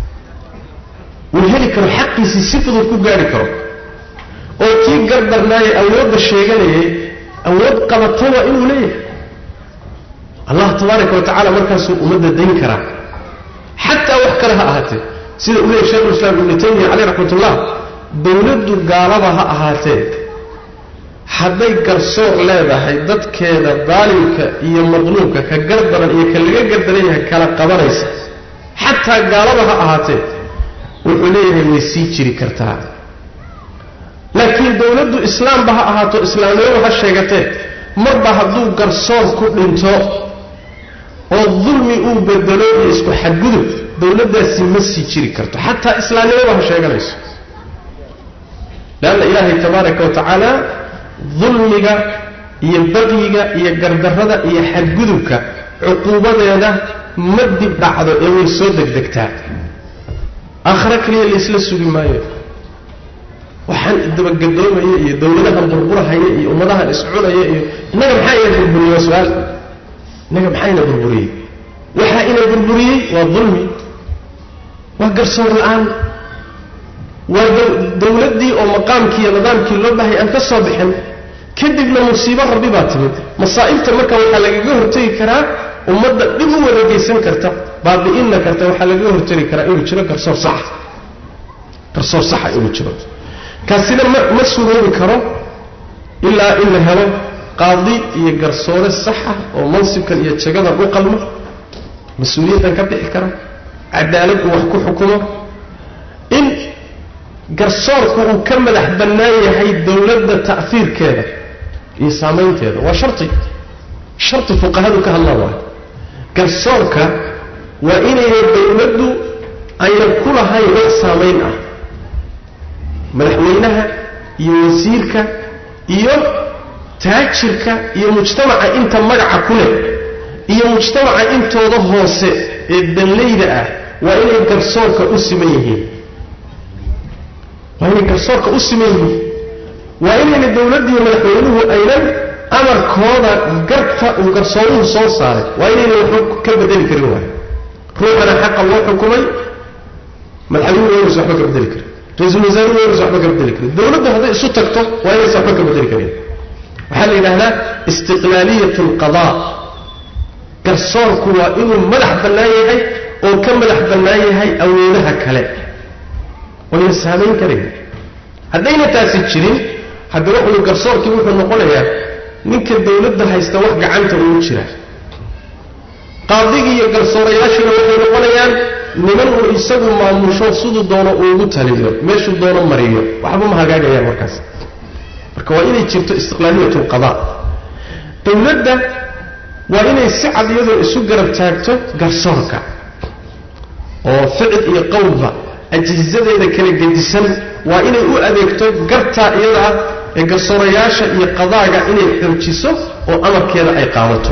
uu heli karo xaqiisii si fudud ku gaari karo oo kii gardarnaaye awoodda sheeganayay awood qabataba inuu leeyahay allah tabaaraka wa tacala markaasuu ummadda dayn karaa xataa wax kale ha ahaatee sida uu leeyahy shekhulislaam ibnu taymiya caleyh raxmatullah dowladdu gaalaba ha ahaatee hadday garsoor leedahay dadkeeda daalimka iyo madluumka ka gardaran iyo ka laga gardaran yahay kala qabanaysa xataa gaalaba ha ahaatee wuxuu leeyahay way sii jiri kartaa laakiin dowladdu islaamba ha ahaato islaamnimadu ha sheegatee marba hadduu garsoor ku dhinto oo dulmi uu bedelo iyo isku xadgudub dowladdaasi ma sii jiri karto xataa islaamnimadu ha sheeganayso leanna ilaahay tabaaraka wa tacaala dulmiga iyo baqyiga iyo gardarrada iyo xadgudubka cuquubadeeda ma dib dhacdo ee way soo degdegtaa aakhare kaliya laysla sugi maayo waxaan dabagedoomaya iyo dowladahan burburahaya iyo ummadahan iscunaya iyo innaga maxaa ina burburiyey waa su-aal innaga maxaa ina burburiyey waxaa ina burburiyey waa dulmi waa garsoor la-aan waa dowladdii oo maqaamkii iyo nidaamkii loo bahay aan ka soo bixin kadibna musiibo rabbi baa timid masaa'ibta marka waxaa lagaga hortegi karaa ummadda dhib u wareegaysan karta baabi'inna karta waxaa lagaga hortegi karaa inuu jiro garsoor saxa garsoor saxa inuu jiro kaasina ma ma suroobi karo ilaa in la helo qaadi iyo garsoore saxa oo mansibkan iyo jagadan u qalmo mas-uuliyaddan ka bixi kara cadaalad uu wax ku xukumo in garsoorku uu ka madax bannaan yahay dowladda ta'fiirkeeda iyo saamaynteeda waa sharti sharti fuqahadu ka hadlaan waay garsoorka waa inayna dowladdu ayna ku lahayn wax saamayn ah madaxweynaha iyo wasiirka iyo taajirka iyo mujtamaca inta magaca ku leh iyo mujtamaca intooda hoose ee danlayda ah waa inay garsoorka u siman yihiin waa inay garsoorka u siman yihiin waa inayna dowladdiiyo madaxweynuhu aynan amarkooda garta uu garsooruhu soo saaray waa inayna waxba ka bedeli karin waay ruuxana xaqa loo xukumay madaxweynuhu inaysa waxba ka bedeli karin ra-iisul wasaaruhu inaysa waxba ka bedeli karin dowladdu hadday isu tagto waa inaysa waxba ka bedeli karin waxaa la yidhahdaa istiqlaaliyat alqadaa garsoorku waa inuu madax bannaan yahay oo ka madax bannaan yahay awoodaha kale oyna saamayn karayn haddayna taasi jirin hadda wuxuu garsoorkii wuxuu noqonayaa ninka dawladda haysta wax gacanta ugu jira qaadigii iyo garsoorayaashiina waxay noqonayaan niman uu isagu maamusho siduu doono uugu taliyo meeshuu doono mariyo waxba ma hagaagayaan markaas marka waa inay jirto istiqlaaliyat lqada dawladda waa inay si cad iyadoo isu garab taagto garsoorka oo ficil iyo qowlba ajizadeeda kala gedisan waa inay u adeegto gartaa iyada ah ee garsoorayaasha iyo qadaaga inay xoojiso oo amarkeeda ay qaadato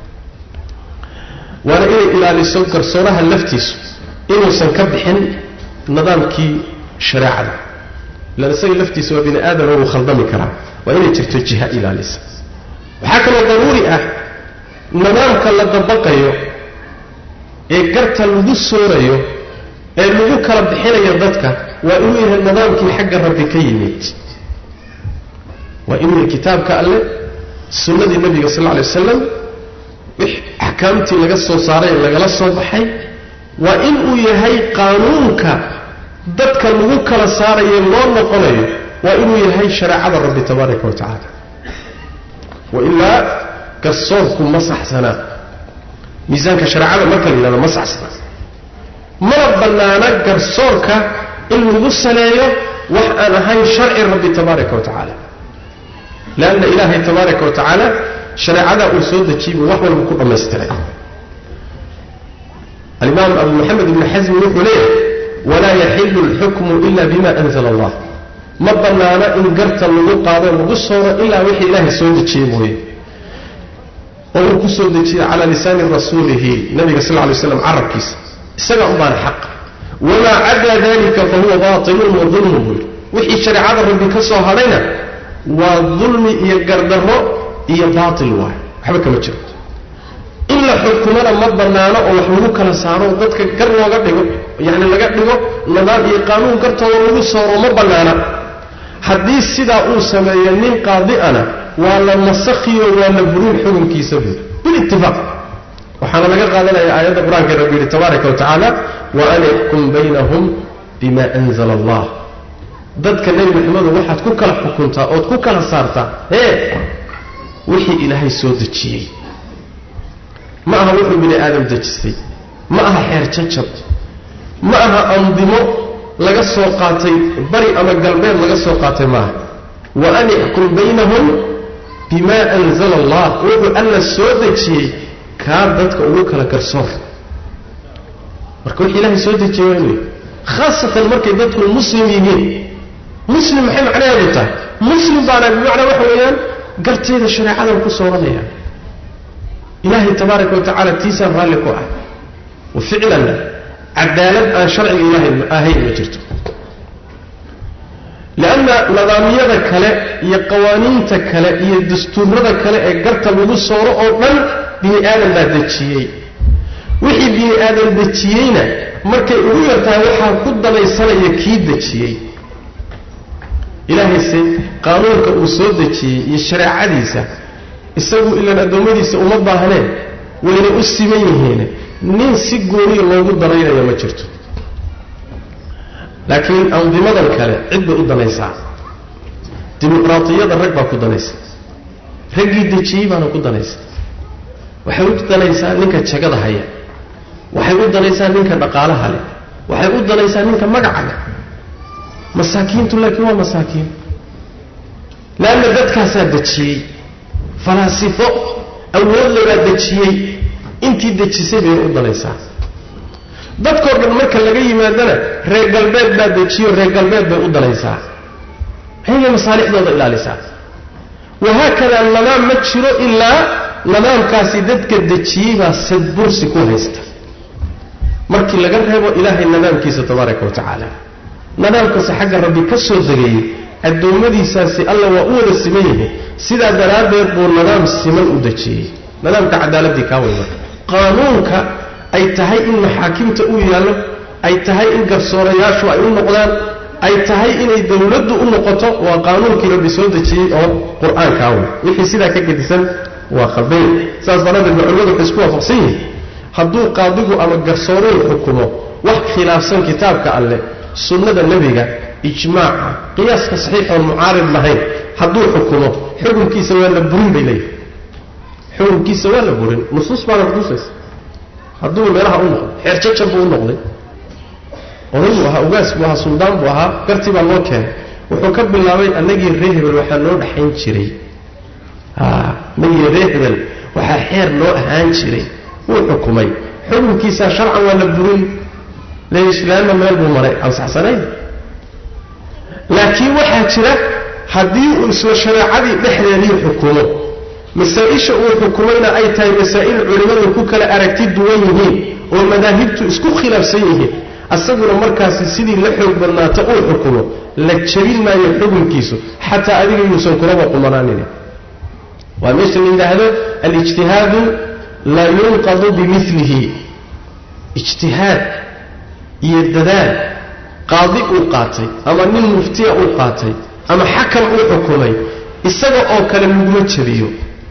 waana inay ilaaliso garsooraha laftiisu inuusan ka bixin nidaamkii shareecada ilaan isaga laftiisa waa bini aadama wuu khaldami karaa waa inay jirto jiha ilaalisa waxaa kaloo daruuri ah nidaamka la dabaqayo ee garta lagu soorayo ee lagu kala bixinayo dadka waa inuu yahay nidaamkii xagga rabbi ka yimid waa inuu yahay kitaabka alle sunnadii nebiga sal lla alay wasalam axkaamtii laga soo saaray ee lagala soo baxay waa inuu yahay qaanuunka dadka lagu kala saarayo loo noqonayo waa inuu yahay shareecada rabbi tabaaraka wa tacaala wailaa garsoorku ma saxsanaa miisaanka shareecada marka la yidhahdo ma saxsanaa mana bannaana garsoorka in lagu saleeyo wax aan ahayn sharci rabbi tabaaraka wa tacaala leanna ilaahay tabaaraka wa tacaala shareecada uu soo dejiyey buu wax walba ku dhammaystiray alimaam abu maxamed ibni xasmi wuxuu leeyahay walaa yaxilu alxukmu ila bima anzala allah ma bannaana in garta lagu qaado lagu sooro ilaa wixii ilaahay soo dejiyey mooye oo uu ku soo dejiyey calaa lisaani rasuulihi nabiga sal lay slam carabkiisa isaga unbaana xaq wamaa cadaa dalika fahuwa baatilun wa dulmun buu yidhi wixii shareecada rabbi ka soo hadhayna waa dulmi iyo gardarro iyo baatil waay waxba kama jiro in la xukumana ma bannaano oo wax lagu kala saaro dadka gar looga dhigo yacni laga dhigo nidaam iyo qaanuun gartooda lagu sooro ma bannaana haddii sidaa uu sameeyo nin qaadi'ana waa la nasakhiyo waa la burin xukunkiisa buuri bilitifaaq waxaana laga qaadanaya aayadda qur-aanka rabbi yidhi tabaaraka wa tacaala wa an ixkum baynahum bima anzala allah dadka nebi maxamedo waxaad ku kala xukuntaa ood ku kala saartaa ee wixii ilaahay soo dejiyey ma aha wuxuu bini aadam dejistay ma aha xeer jajab ma aha andimo laga soo qaatay bari ama galbeed laga soo qaatay maaha wa an ixkum baynahum bima anzala allah wuxuu alla soo dejiyey kaa dadka ugu kala garsoor marka wixii ilaahay soo dejiyey waa inuu khaasatan markay dadku muslim yihiin muslim maxay macnaheedu tahay muslim baana bimacnaa waxa weeyaan garteeda shareecadan ku sooranaya ilaahay tabaaraka wa tacaala tiisaan raalli ku ah wa ficlan cadaalad aan sharciga ilaahay ahayn ma jirto lianna nidaamyada kale iyo qawaaniinta kale iyo dastuurada kale ee garta lagu sooro oo dhan bini aadan baa dejiyey wixii bini aadan dejiyeyna markay ugu yartahay waxaa ku danaysanaya kii dejiyey ilaahayse qaanuunka uu soo dejiyey iyo shareecadiisa isagu ilaan addoommadiisa uma baahneen wayna u siman yihiin nin si gooniya loogu danaynayo ma jirto laakiin andimadan kale cid bay u danaysaa dimuqraatiyada rag baa ku danaysa raggii dejiyey baana ku danaysa waxay u danaysaa ninka jagada haya waxay u danaysaa ninka dhaqaalaha leh waxay u danaysaa ninka magaca leh masaakiintu laakiin waa masaakiin leanna dadkaasaa dejiyey falaasifo awoodle baa dejiyey intii dejisay bay u danaysaa dadkoo dhan marka laga yimaadana reer galbeed baa dejiyo reer galbeed bay u danaysaa ayagay masaalixdooda ilaalisaa wahaakadaa nadaam ma jiro ilaa nadaamkaasi dadka dejiyey baa sadbursi ku haysta markii laga reebo ilaahay nadaamkiisa tabaaraka wa tacaala nadaamkaasi xagga rabbi ka soo degayey addoommadiisaasi alla waa u wada siman yihiin sidaa daraaddeed buu nadaam siman u dejiyey nadaamka cadaaladii kaa wey marka qaanuunka ay tahay in maxaakimta u yaallo ay tahay in garsoorayaashu ay u noqdaan ay tahay inay dowladdu u noqoto waa qaanuunkii rabbi soo dejiyey oo qur-aankaa wey wixii sidaa ka gedisan waa khaldayn saas daraaddeed ba culimadu waxay isku waafaqsan yihiin hadduu qaadigu ama garsooruhu xukumo wax khilaafsan kitaabka alleh sunnada nebiga ijmaaca qiyaaska saxiix oon mucaarid lahayn hadduu xukumo xukunkiisa waa la burin bay leeyihi xukunkiisa waa la burin nusuus baana kutusaysa hadduu meelaha u noqdo xeer jajan buu u noqday oday buu ahaa ugaas buu ahaa suldaan buu ahaa gartii baa loo keenay wuxuu ka bilaabay annagii ree hebel waxaa noo dhaxayn jiray annagii ree hebel waxaa xeer noo ahaan jiray wuu xukumay xukunkiisaa sharcan waa la burin leislaanna meel buu maray aan saxsanayn laakiin waxaa jira haddii uu isla shareecadii dhexdeedii xukumo masaa-isha uu xukumayna ay tahay masaa'il culimmadu ku kala aragti duwan yihiin oo madaahibtu isku khilaafsan yihiin asaguna markaasi sidii la xoog badnaata uu xukumo la jabin maayo xukunkiisu xataa adiga yuusan kulaba qumanaanin waa meesha la yidhaahdo alijtihaadu laa yunqadu bimilihi ijtihaad iyo dadaal qaadi uu qaatay ama nin muftiya uu qaatay ama xakam uu xukumay isaga oo kale laguma jabiyo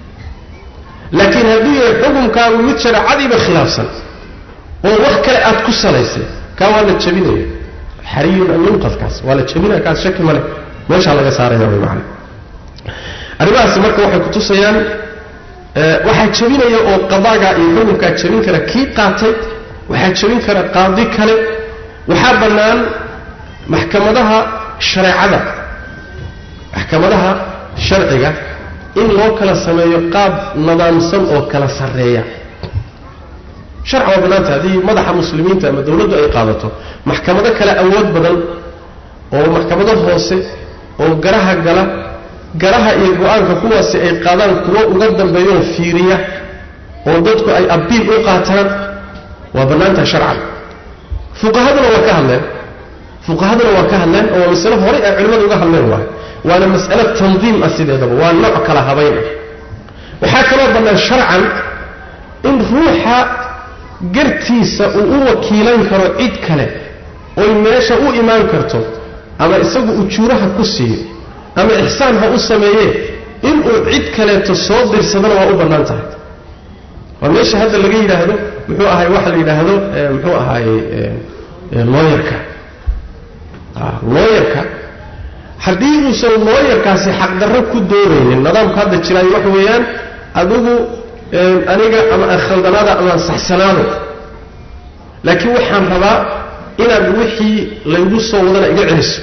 laakiin hadduu yahay xukumkaagu mid shareecadiiba khilaafsan oo wax kale aad ku salaysay kaa waa la jabinaya xariyun an yunqad kaas waa la jabinaya kaas shaki male meeshaa laga saaraya way macana arrimahaasi marka waxay kutusayaan waxaa jabinaya oo qadaagaa iyo xukunkaa jabin kara kii qaatay waxaa jabin kara qaadi kale waxaa bannaan maxkamadaha shareecada maxkamadaha sharciga in loo kala sameeyo qaab nidaamsan oo kala sarreeya sharci waa bannaanta haddii madaxa muslimiinta ama dowladdu ay qaadato maxkamado kale awood badan oo maxkamado hoose oo garaha gala garaha iyo go-aanka kuwaasi ay qaadaan kuwo uga dambeeyooo fiiriya oo dadku ay abiil u qaataan waa bannaantaha sharcan fuqahaduna waa ka hadleen fuqahaduna waa ka hadleen oo waa masale horay ay culimmadu uga hadleen waay waana mas'ale tandiim ah sideedaba waa nooc kala habayn ah waxaa kaloo bannaan sharcan in ruuxa gartiisa uu u wakiilan karo cid kale oy meesha u imaan karto ama isagu ujuuraha ku siiyo ama ixsaan ha u sameeyee inuu cid kaleeto soo dirsadana waa u bannaan tahay waa meesha hadda laga yidhaahdo muxuu ahay waxa la yidhaahdo muxuu ahaaye looyarka looyarka haddii uusan looyarkaasi xaqdarro ku doonaynin nidaamka hadda jiraayo waxa weeyaan adigu aniga ama aan khaldanaada ama aan saxsanaado laakiin waxaan rabaa inaad wixii laygu soo wadana iga celiso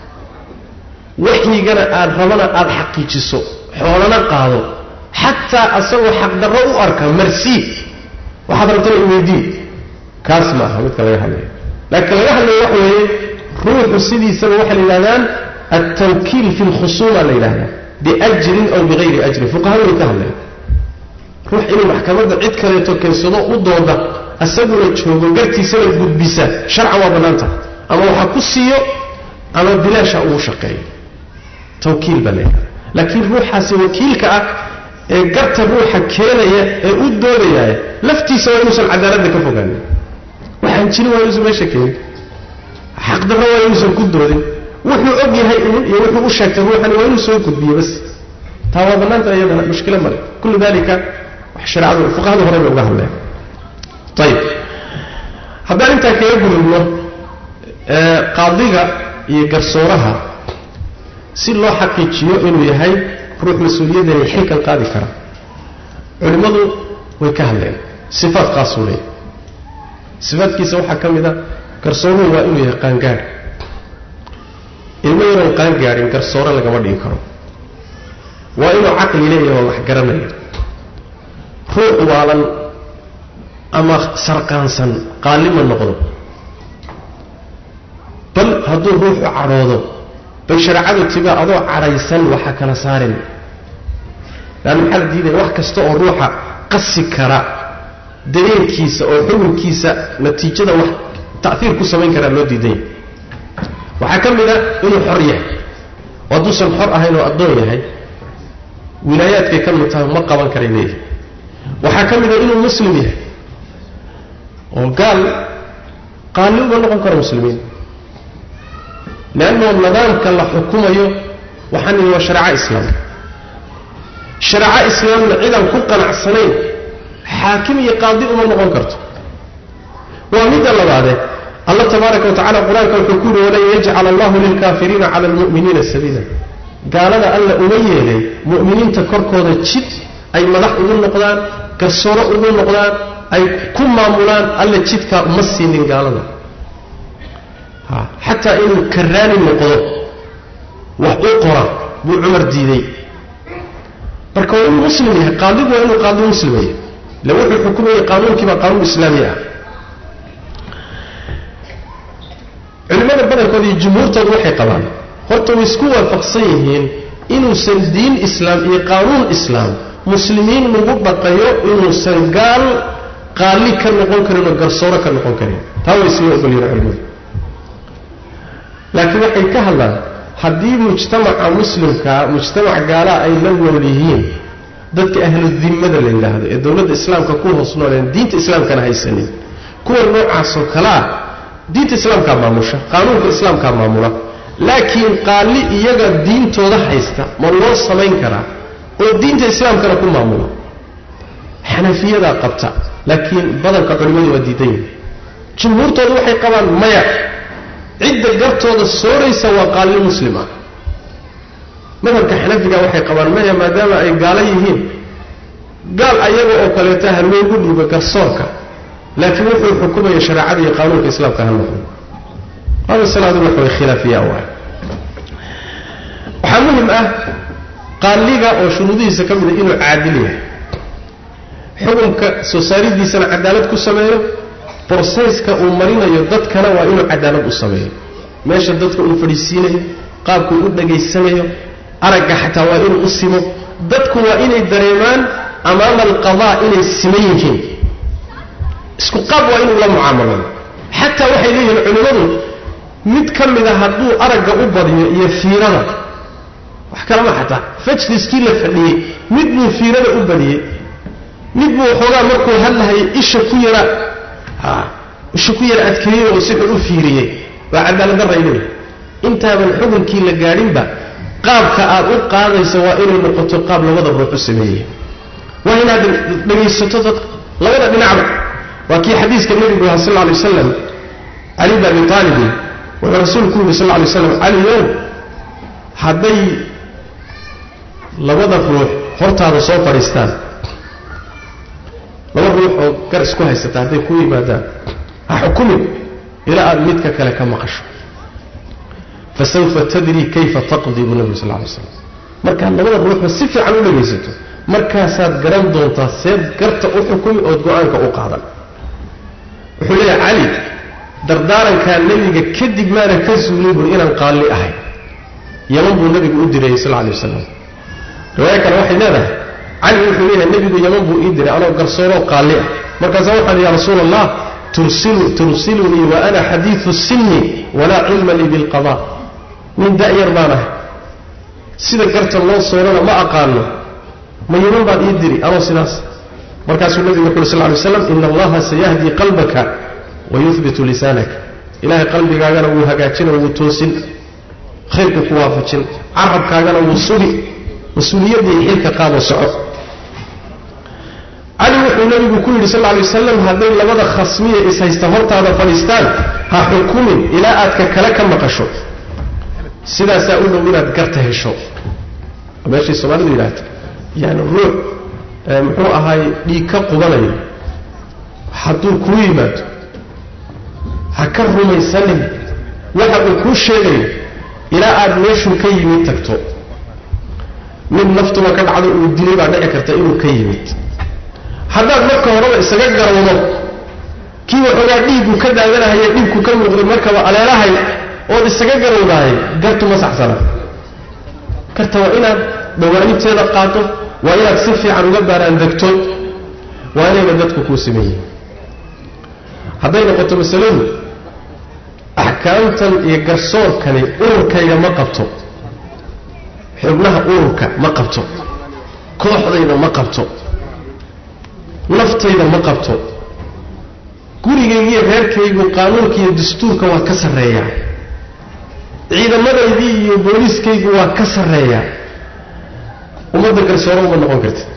waxyigana aad rabana aada xaqiijiso xoolana qaado xataa asagoo xaqdarro u arka marsii waxaad rabtana iweydii kaas ma aha midka laga hadlayo laakiin laga hadlayo waxa weeye ruuxu sidiisaba waxay la yidhahdaan altawkiil fi lkhusuuma la yidhahdaa biajrin aw bigayri ajrin fuqahadu way ka hadleen ruux inuu maxkamadda cid kaleeto keensado u dooda asaguna joogo gartiisana gudbisa sharcan waa bannaanta ama waxa ku siiyo ama bilaasha ugu shaqeeyo tawkiil baa leeyahay laakiin ruuxaasi wakiilka ah ee garta ruuxa keenaya ee u doodayaya laftiisa waa inuusan cadaaladda ka fogaanin waxaan jirin waa inuusan meesha keenin xaqdarro waa inuusan ku doodin wuxuu og yahay inuu iyo wuxuu u sheegtay ruuxani waa inuu soo gudbiyo bas taa waa bannaanta iyadana mushkilo male kullu dalika wax shareecadu fuqahadu hore bay uga hadleen ayib haddaan intaa kaga gudubno qaadiga iyo garsooraha si loo xaqiijiyo inuu yahay ruux mas-uuliyadani xilkan qaadi kara culimmadu way ka hadleen sifaad qaasuu leeyahy sifaadkiisa waxaa ka mid a garsooruhu waa inuu yahay qaangaadh ilmo yaroon qaangaadhin garsoore lagama dhigi karo waa inuu caqli leeyahay oo wax garanaya ruux waalan ama sarqaansan qaalima noqdo bal hadduu ruuxu cadhoodo bay shareecadu tiba adoo cadhaysan waxa kala saarin leanna maxaa la diidaya wax kasta oo ruuxa qasi kara dareenkiisa oo xukunkiisa natiijada wax ta'iir ku samayn karaa loo diidanya waxaa ka mid a inuu xor yahay oo hadduusan xor ahayn oo addoon yahay wilaayaadkay ka mid tahay ma qaban karay leeyahay waxaa ka mid a inuu muslim yahay oo gaal qaali uma noqon karo muslimiin leannao nidaamka la xukumayo waxaan ihi waa shareeco islaam shareeco islaamna cidaan ku qanacsanayn xaakim iyo qaadi uma noqon karto waa midda labaadee allah tabaaraka wa tacala qur-aanka wuxuu ku yidhi walan yajcala allahu lilkaafiriina cala almu'miniina sabiila gaalada alla uma yeelay mu'miniinta korkooda jid ay madax ugu noqdaan garsooro ugu noqdaan ay ku maamulaan alla jidkaa uma siinin gaalada xataa inuu karaani noqdo wax u qora buu cumar diiday marka waa inuu muslim yahay qaadigu waa inuu qaadi muslim yahay ila wuxuu xukumayay qaanuunkiibaa qaanuun islaami ah culimmada badankooda iyo jumhuurtooda waxay qabaan horta way isku waafaqsan yihiin inuusan diin islaam iyo qaanuun islaam muslimiin lagu dhaqayo inuusan gaal qaali ka noqon karin oo garsooro ka noqon karin taa way isla ogolyihin culimmadu laakiin waxay ka hadlaan haddii mujtamaca muslimkaa mujtamac gaalaa ay la nool yihiin dadka ahludimmada la yidhaahdo ee dowladda islaamka ku hoos nooleen diinta islaamkana haysanin kuwa noocaasoo kalea diinta islaamkaa maamusha qaanuunka islaamkaa maamula laakiin qaali iyaga diintooda haysta ma loo samayn karaa oo diinta islaamkana ku maamula xanafiyadaa qabta laakiin badanka culimmadu waa diidan yihin jumhuurtooda waxay qabaan maya cidda gartooda sooraysa waa qaalli muslim ah madhabka xanafiga waxay qabaan maya maadaama ay gaalo yihiin gaal ayaga oo kaleeta ha loogu dhiibo garsoorka laakiin wuxuu xukumaya shareecada iyo qaanuunka islaamka ha noqdo hada salaadu waxa way khilaafiya waay waxaa muhim ah qaaliga oo shuruudihiisa ka mid a inuu caadil yahay xukunka soo saaridiisana cadaalad ku sameeyo broseyska uu marinayo dadkana waa inuu cadaalad u sameeyo meesha dadka uu fadhiisiinayo qaabkuu u dhagaysanayo aragga xataa waa inuu u simo dadku waa inay dareemaan amaama alqadaa inay siman yihiin isku qaab waa inuu la mucaamalado xataa waxay leeyihiin culimmadu mid ka mida hadduu aragga u badiyo iyo fiirada wax kalama xataa fajliskii la fadhiyey mid buu fiirada u badiyey mid buu waxoogaa markuu hadlahayay isha ku yara isha ku yara adkeeyey oo si xun u fiiriyey waa cadaaladdarray leeyahay intaaban xukunkii la gaadhinba qaabka aad u qaadaysa waa inay noqoto qaab labada ruux u sameeyey waa inaad dhegaysato dad labada dhinacba waa kii xadiiska nebigu aha sal alay wasalam cali bn abi aalibin wuxuu rasuulku yidhi sal lay slam caliyow hadday labada ruux hortaada soo fadhiistaan laba ruux oo gar isku haysata hadday ku yimaadaan ha xukumin ilaa aad midka kale ka maqasho fasawfa tadri kayfa taqdi buu nebigu sal lay slam markaad labada ruuxba si fiican u dhegaysato markaasaad garan doontaa seed garta u xukumi ood go-aanka u qaadan wuxuu leeyahay cali dardaarankaa nebiga kadib maana ka suulin bur inaan qaalli ahay yaman buu nebigu u dirayey sal lay wasalam riwaayo kale waxay leedahay cali wuxuu leeyahay nebigu yaman buu ii diray anoo garsooroo qaalli ah markaasa waxaan ya rasuula allah tursilunii wa ana xadiiu sinni walaa cilma lii bilqada nin da'yar baan ahay sida garta loo soorana ma aqaano ma yaman baad ii diri anoo sidaas markaasuu nebigu wuxu uri sal lay slam ina allaha sayahdi qalbaka wayuhbitu lisaanaka ilahay qalbigaagana wuu hagaajina wuu toosin khayrku ku waafajin carabkaagana wuu sugi mas-uuliyaddii xilka qaado soco cali wuxuu nebigu ku yidhi sal lay wasalam hadday labada khasmiya ishaysta hortaada fadhiistaan ha xukumin ilaa aad ka kale ka maqasho sidaasaa u dhow inaad garta hesho meeshay soomaalidu yidhaahda yani ruux muxuu ahaay dhiig ka qubanayo hadduu kuu yimaado ha ka rumaysanin waxa uu kuu sheegayo ilaa aad meeshuu ka yimid tagto mid naftuba ka dhacdo uu dilay baa dhici karta inuu ka yimid haddaad marka horeba isaga garowdo kii waxoogaa dhiiggu ka daadanahaya dhiigku ka muuqday markaba aleelahay ood isaga garowdahay gartu ma saxsana garta waa inaad dhawaanibteeda qaato waa inaad si fiican uga baaraan degto waa inayna dadku kuu sameeyihin hadday noqoto masaladu axkaamtan iyo garsoorkani ururkayga ma qabto xubnaha ururka ma qabto kooxdayda ma qabto naftayda ma qabto gurigaygiiyo reerkaygu qaanuunka iyo dastuurka waa ka sarreeyaa ciidamadaydii iyo booliiskaygu waa ka sarreeyaa ummadda garsooro uma noqon kartid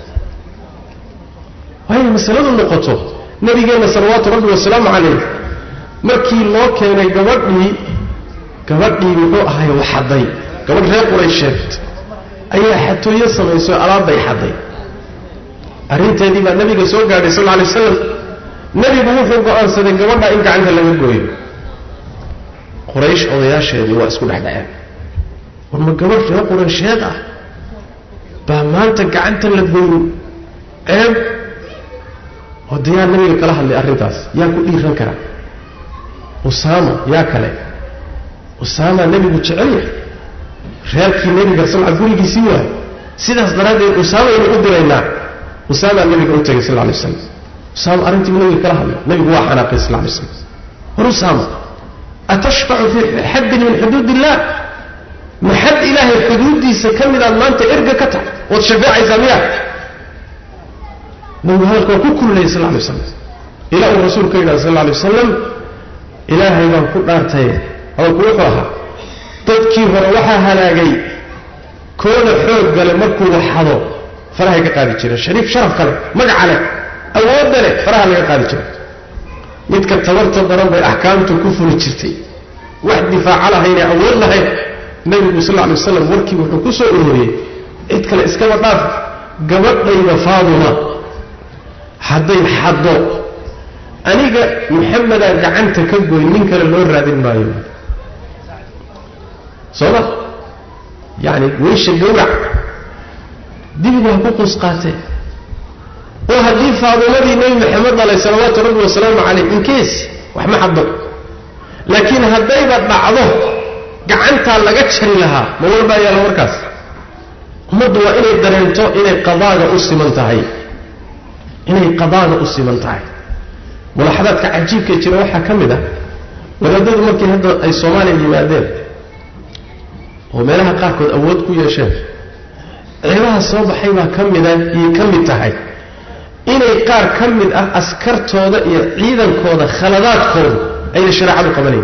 waayna masaladu noqoto nabigeenna salawaatu rabbi wasalaamu calayh markii loo keenay gabadhii gabadhii muxuu ahay waxaday gabadh reer quraysheed ayaa xatooyo samayso alaabbay xaday arrinteedii baa nabiga soo gaadhay sal alay waslam nebigu wuxuu go'aansaday gabadha in gacanta laga gooyo quraysh odayaasheedii waa isku dhexdhaceen war ma gabadh reer quraysheed ah baa maanta gacanta la gooyo ceeb oo dayaa nabiga kala hadlay arrintaas yaa ku dhiiran kara usaama yaa kale usaamaa nebigu jecel yahay reerkii nebiga sal gurigiisii waayo sidaas daraaddeed usaamaynu u diraynaa usaamaa nebiga u tegay sal lay waslam usaama arrintiibu nabiga kala hadlay nebigu waa xanaaqay sal lay slam war usaama atashfacu fii xaddin min xuduud illah ma xad ilaahay xuduuddiisa ka midaad maanta erga ka tahay waad shafeecaysaa miyaa nabigu hadalka waa ku kullayay sal lay waslam ilaa uu rasuulka yidhahda sal lay wasalam ilaahay baan ku dhaartay hadalku wuxuu ahaa dadkii hore waxaa halaagay kooda xoog gale markuu waxado farahay ka qaadi jireen shariif sharaf kale magaca leh awoodda leh faraha laga qaadi jiray midka tabarta daran bay axkaamtu ku fuli jirtay wax difaaca lahaynee awood lahayn nebigu sal lay waslam warkii wuxuu ku soo uroriyey cid kale iskaba dhaaf gabadhayda faaduma hadday xaddo aniga maxamedaan gacanta ka goy nin kale loo raadin maayo soo ma yacni weysha gawrac dibigu ha ku quus qaatee oo haddii faadumadii nebi maxamed dhalay salawaatu rabbi wasalaamu calayh inkees wax ma xaddo laakiin haddayba dhacdo gacantaa laga jari lahaa ma walbaa yaalla markaas ummaddu waa inay dareento inay qadaaga u siman tahay inay qadaaga u siman tahay mulaxadaadka cajiibka jira waxaa ka mid ah wadaadadu markii hadda ay soomaaliya yimaadeen oo meelaha qaarkood awood ku yeesheen ceebaha soo baxay baa ka mida iyay ka mid tahay inay qaar ka mid ah askartooda iyo ciidankooda khaladaadkooda ayna shareecadu qabanayn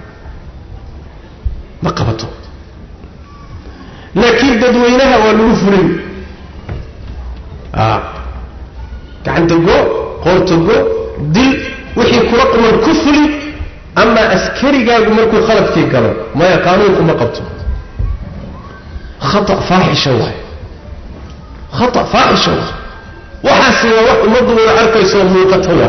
ma qabato laakiin dadweynaha waa lagu fulin gacanta go qoorta go dil wixii kula quman ku fuli amaa askarigaagu markuu khaladkii galo maya qaanuunku ma qabto khata faaxisha waay khata faaxisha waay waxaasi waa wax ummaddu wada arkayso muuqata waay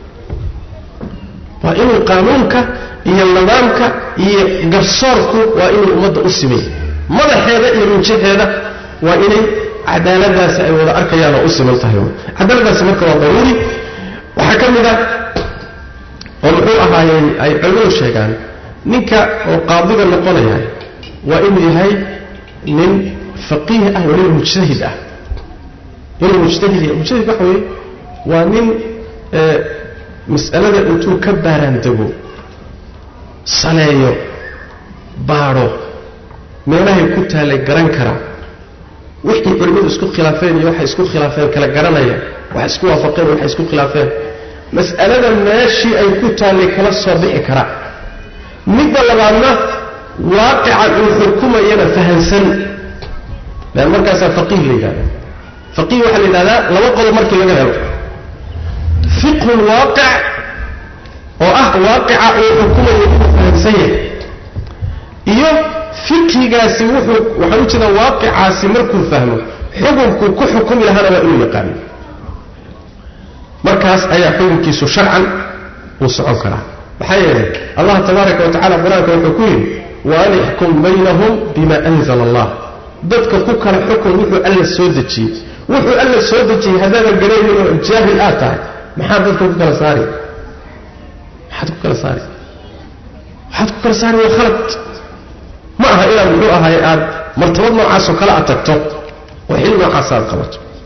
waa inuu qaanuunka iyo nidaamka iyo garsoorku waa inuu ummadda u simay madaxeeda iyo runjaheeda waa inay cadaaladaasi ay wada arkayaan oo u siman tahay cadaaladaasi marka waa daruuri waxaa ka mid ah oo muxuu ahaayey ay culimadu sheegaan ninka oo qaadiga noqonaya waa inuu yahay nin faqiih ah waliba mujtahid ah inuu mujtahid yahay mujtahid waxa weeye waa nin mas'alada intuu ka baaraandego saleeyo baadho meelahay ku taallay garan kara wixii culimmadu isku khilaafeen iyo waxay isku khilaafeen kala garanaya waxay isku waafaqeen waxay isku khilaafeen mas'alada meeshii ay ku taallay kala soo bixi kara midda labaadna waaqica uu xukumayana fahansan lean markaasaa faqiih la yidhahda faqiih waxaa la yidhahdaa laba qodob markii laga helo fiqhu lwaaqic oo ah waaqica uu xukumayo inuu fahansan yahay iyo fiqhigaasi wuxuu waxaan u jeedaa waaqicaasi markuu fahmo xukunkuu ku xukumi lahaana waa inuu yaqaano markaas ayaa xukunkiisu sharcan uu socon karaa maxaa yeelay allah tabaaraka wa tacala qur-aanka wuxuu ku yidhi waan ixkum baynahum bima anzala allah dadka ku kala xukun wuxuu alla soo dejiyey wuxuu alla soo dejiyey haddaadan garaynin oo jaahil aad tahay maxaad dadka ku kala saari maxaad ku kala saari waxaad ku kala saari waa khalad ma aha inaad muxuu ahaay aad martabad noocaasoo kale aad tagto oo xil noocaas aad qabato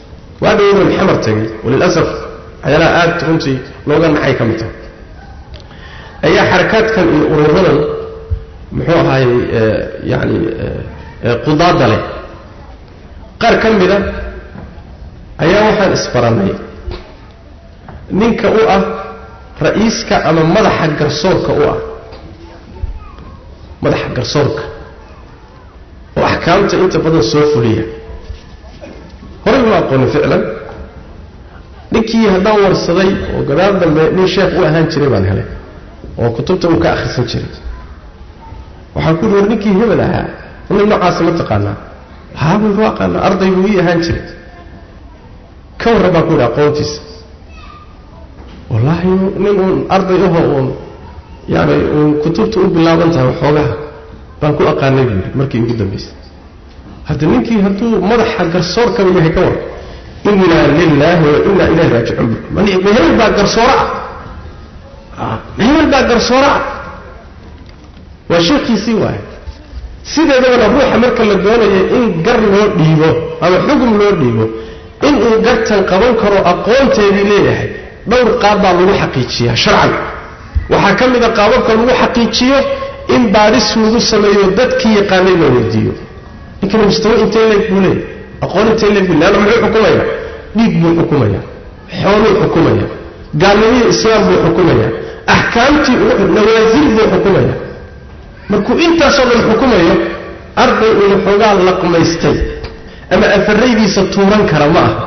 waa dhowdan xamar tegay walilasaf waxyaalaha aad runtii looga naxay ka mid tahay ayaa xarakaadkan iyo ururadan muxuu ahaayey yani qudaada leh qaar ka mida ayaa waxaan isbarannay ninka u ah ra'iiska ama madaxa garsoorka u ah madaxa garsoorka oo axkaamta inta badan soo fuliya horay uma aqoonin ficlan ninkii haddaan warsaday oo gadaal dambe nin sheekh u ahaan jiray baan helay oo kutubta uu ka akhrisan jiray waxaan ku war ninkii hebel ahaa nin noocaasa ma taqaanaa haabuu u aqaanaa arday buu ii ahaan jiray ka warran baan ku yidhi aqoontiisa wallaahi nin uun arday aho uun yani uun kutubta u bilaaban tahay waxoogaha baan ku aqaanay buu yidhi markii ugu dambaysay hadda ninkii hadduu madaxa garsoorkaba yahay ka war inaa lilaahi wa inaa ilayhi raajicuun mahebel baa garsooro ah mahebel baa garsooro ah waa sheekhiisii waay sideedabana ruuxa marka la doonayo in gar loo dhiibo ama xugum loo dhiibo inuu gartan qaban karo aqoonteedii leeyahay dhowr qaab baa lagu xaqiijiyaa sharcan waxaa ka mida qaababka lagu xaqiijiyo in baadhis lagu sameeyo dadkii yaqaanay la weydiiyo ninkana mustawa intee leeg buu leeyahy aqoon intee leeg buu leanna muxuu xukumaya dhiig buu xukumaya xooluu xukumaya gaalnimihii islaam buu xukumaya axkaamtii nawaasil buu xukumaya markuu intaasoo dhan xukumayo arday uuna xoogaa laqmaystay ama afaraydiisa tuuran kara ma aha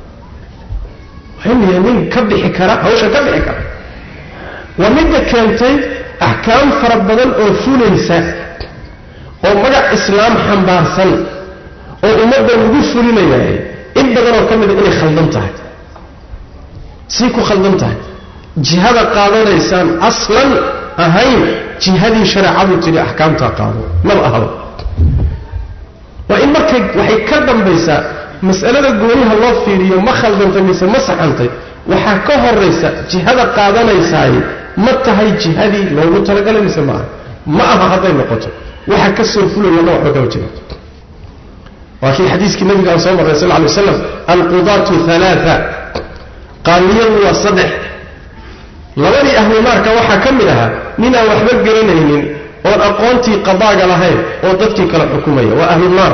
waxay nin ka bixi kara hawsha ka bixi kara waa midda keentay axkaam fara badan oo fulaysa oo magac islaam xambaarsan oo ummadda lagu fulinayahay in badanoo ka mida inay khaldan tahay say ku khaldan tahay jihada qaadanaysaan aslan ahayn jihadii shareecadu tidhi axkaamtaa qaado maba ahaba waa in markay waxay ka dambaysaa mas'alada gooniha loo fiiriyo ma khaldantay mise ma saxantay waxaa ka horaysa jihada qaadanaysaay ma tahay jihadii loogu talagalay mise ma aha ma aha hadday noqoto waxa ka soo fulaya ma waxba kama jira waa kii xadiiskii nabiga aan soo marray sal ly waslam alqudaatu alaaa qaamiyadu waa saddex labadii ahlunaarka waxaa ka mid ahaa ninaan waxba garanaynin oon aqoontii qadaaga lahayn oo dadkii kala xukumaya waa ahlunaar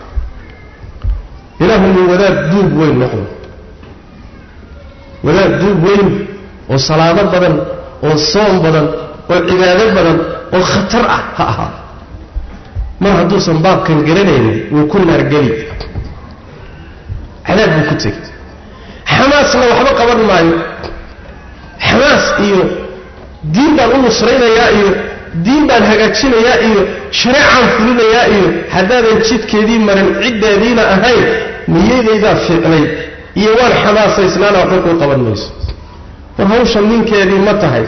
ilaahu min wadaad duub weyn noqdo wadaad duub weyn oo salaado badan oo soom badan oo cibaado badan oo khatar ah ha ahaa mar hadduusan baabkan garanaynin wuu ku naargeli cadaab buu ku tegey xamaasna waxba qaban maayo xamaas iyo diin baan u nusraynayaa iyo diin baan hagaajinayaa iyo shareecaan fulinayaa iyo haddaadan jidkeedii marin ciddeediina ahayn niyadaydaa fiicnay iyo waan xamaasaysnaana waxba kuu qaban mayso war hawshan ninkeedii ma tahay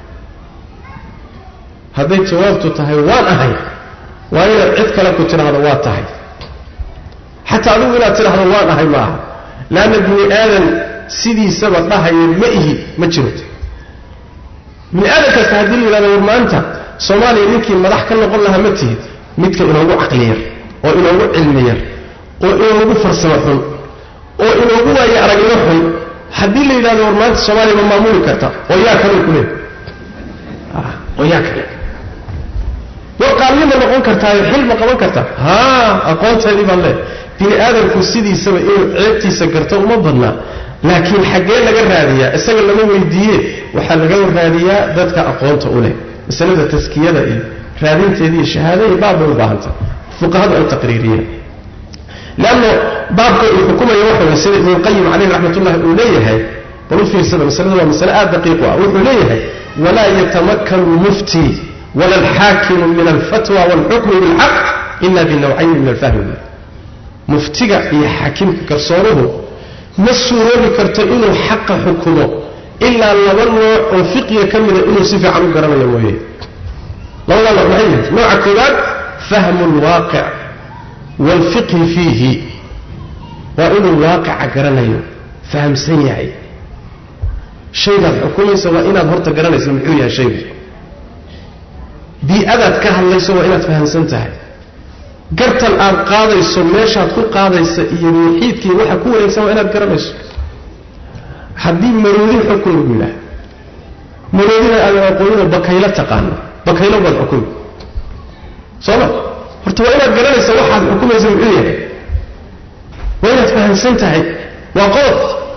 hadday jawaabtu tahay waan ahay waa inaad cid kale ku tidhaahdo waa tahay xataa adigu inaad tidhaahdo waan ahay ma aha leanna bini aadan sidiisaba dhahaya ma ihi ma jiro bini aadan kasta haddii la yidhahdo war maanta soomaaliya ninkii madax ka noqon lahaa ma tihid midka inoogu caqli yar oo inoogu cilmi yar oo inoogu farsamo xun oo inoogu waayo aragnimo xun haddii la yidhahdo war maanta soomaaliya ma maamuli karta oo yaa kale ku leey oo yaa kale war qaalnima noqon kartaayo xil ma qaban kartaa haa aqoonteedii baan leehay bini aadamku sidiisaba inuu ceebtiisa garto uma badnaa laakiin xaggee laga raadiyaa isaga lama weydiiye waxaa laga raadiyaa dadka aqoonta u leh masalada taskiyada iyo raadinteeda iyo shahaada iyo baab bay u baahantay fuqahadu ay taqriiriyeen leanno baabka uu xukumaya waxa way sida ibnuulqayim caleyh raxmatullahi uu leeyahay bal u fiirsada masalada waa masale aad daqiiqu ah wuxuu leeyahay walaa yatamakkanu lmuftii wala alxaakimu min alfatwa waalxukmi bilxaq ila binawcayni min alfahmi muftiga iyo xaakimka garsooruhu ma suuroobi karto inuu xaqa xukumo ilaa laba nooc oo fiqiga ka mida inuu si fiican u garanayo mooye labadaa nooc maxay yihiin nooca koowaad fahmu lwaaqic waalfiqhi fiihi waa inuu waaqica garanayo fahamsan yahay shaygaad xukumaysa waa inaad horta garanaysa muxuu yahay shaygu bii-adaad ka hadlayso waa inaad fahamsan tahay gartan aad qaadayso meeshaad ku qaadaysa iyo muxiidkii waxa ku wareegsan waa inaad garanayso haddii maroodin xukun lagu yidhaah maroodina aadan aqoonino bakaylo taqaano bakaylo baad xukumi sooma horta waa inaad garanaysa waxaad xukumaysa muxuu yahay waa inaad fahamsan tahay waa qodob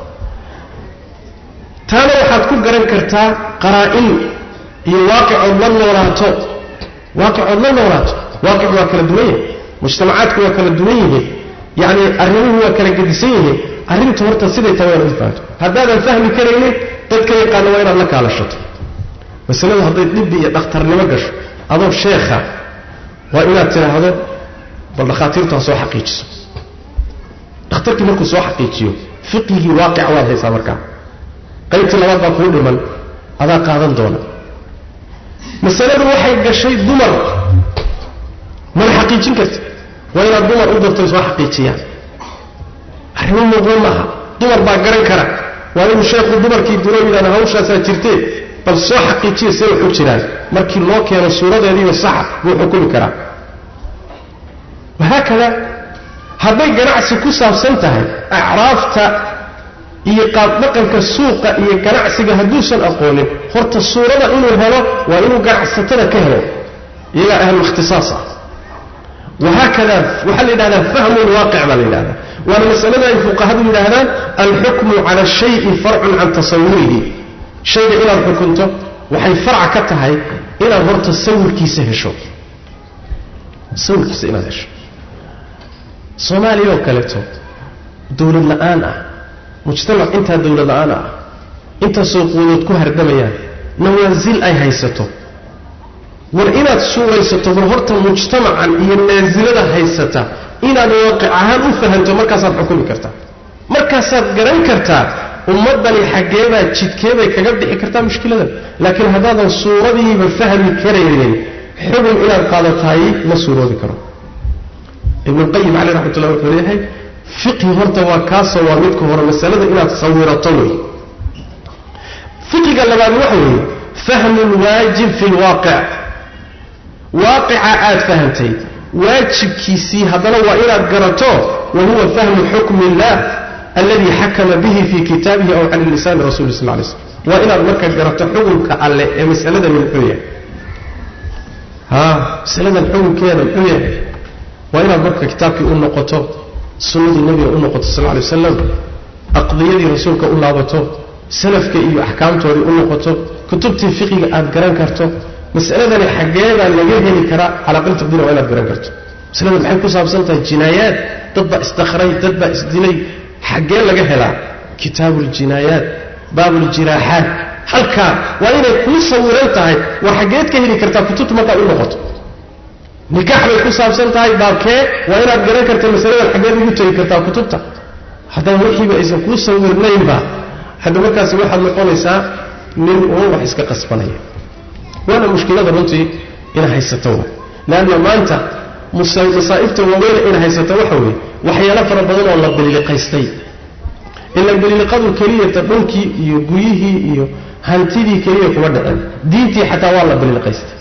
taana waxaad ku garan kartaa qaraa-in iyo waaqicood la noolaato waaqicood la noolaato waaqic waa kala duwan yahay mujtamacaadku waa kala duwan yihiin yacni arrimuhu waa kala gedisan yihiin arrintu horta siday tahay waa inaad fahamto haddaadan fahmi karaynin dadka yaqaana waa inaad la kaalashato masaladu hadday dhibbi iyo dhakhtarnimo gasho adoo sheekha waa inaad tidhaahdo bal dhakhaatiirtu ha soo xaqiijiso dhakhtarkii markuu soo xaqiijiyo fiqigii waaqica waad haysaa markaa qaybtii labaad baa kuu dhiman adaa qaadan doona masaladu waxay gashay dumar mana xaqiijin karti waa inaad dumar u darto soo xaqiijiyaan arrimo muuqdan maaha dumar baa garan kara waa inuu sheekhu dumarkii duro yidhahda hawshaasaa jirtee bal soo xaqiijiya see waxu jiraan markii loo keeno suuradeediiba saxa buu xukumi karaa wahaakada hadday ganacsi ku saabsan tahay acraafta iyo qaabdhaqanka suuqa iyo ganacsiga hadduusan aqoonin horta suurada inuu helo waa inuu ganacsatada ka helo iyagaa ahluikhtisaas ah wahaakada waxaa la yidhahdaa fahmu lwaaqic baa la yidhahdaa waana masalada ay fuqahadu yidhaahdaan alxukmu cala shayi farcun can tasawurihi shayga inaad xukunto waxay farca ka tahay inaad horta sawirkiisa hesho sawirkiisa inaad hesho soomaaliya oo kaleeto dowlad la-aan ah mujtamac intaa dowlad la-aan ah intaasoo quudood ku hardamayaan nawaasil ay haysato war inaad suuraysato bal horta mujtamacan iyo naasilada haysata inaad waaqic ahaan u fahanto markaasaad xukumi kartaa markaasaad garan kartaa ummaddani xaggeebaa jidkeebay kaga bixi kartaa mushkiladan laakiin haddaadan suuradiiba fahmi karaynin xubin inaad qaadatahay ma suuroobi karo ibnulqayim caleyh raxmat ullah wuxuu leeyahay fiqhi horta waa kaasoo waa midka hore masalada inaad sawirato wey fiqiga labaad waxa weeye fahmu lwaajib fi lwaaqic waaqica aad fahamtay waajibkiisii haddana waa inaad garato wa huwa fahmu xukmi illah alladii xakama bihi fii kitaabihi aw cala lisaani rasuli sal lay slm waa inaad marka garato xukunka alle ee masaladan muxuu yahay ha masaladan xukunkeeda muxuu yahay waa inaad marka kitaabkii u noqoto sunnadii nebiga u noqoto sal lay wasalam aqdiyadii rasuulka u laabato salafka iyo axkaamtoodii u noqoto kutubtii fiqiga aad garan karto masaladani xaggeebaa laga heli karaa calaaqil taqdiira waa inaad garan karto masalada maxay ku saabsan tahay jinaayaad dad baa isdakray dad baa isdilay xaggee laga helaa kitaabu ljinaayaat baabu ljiraaxaat halkaa waa inay kuu sawiran tahay war xaggeed ka heli kartaa kutubta markaad u noqoto nikaax bay ku saabsan tahay baabkee waa inaad garan karta masaladan xaggeed ugu tegi kartaa kutubta haddaan wixiiba aysan kuu sawirnaynba hadda markaasi waxaad noqonaysaa nin uun wax iska qasbanaya waana mushkilada runtii ina haysato wa leanna maanta masaa'ibta waaweyne ina haysato waxa weeye waxyaalo fara badan oo la bililiqaystay ila bililiqadu keliyata dhulkii iyo guryihii iyo hantidii keliya kuma dhicin diintii xataa waa la bililiqaystay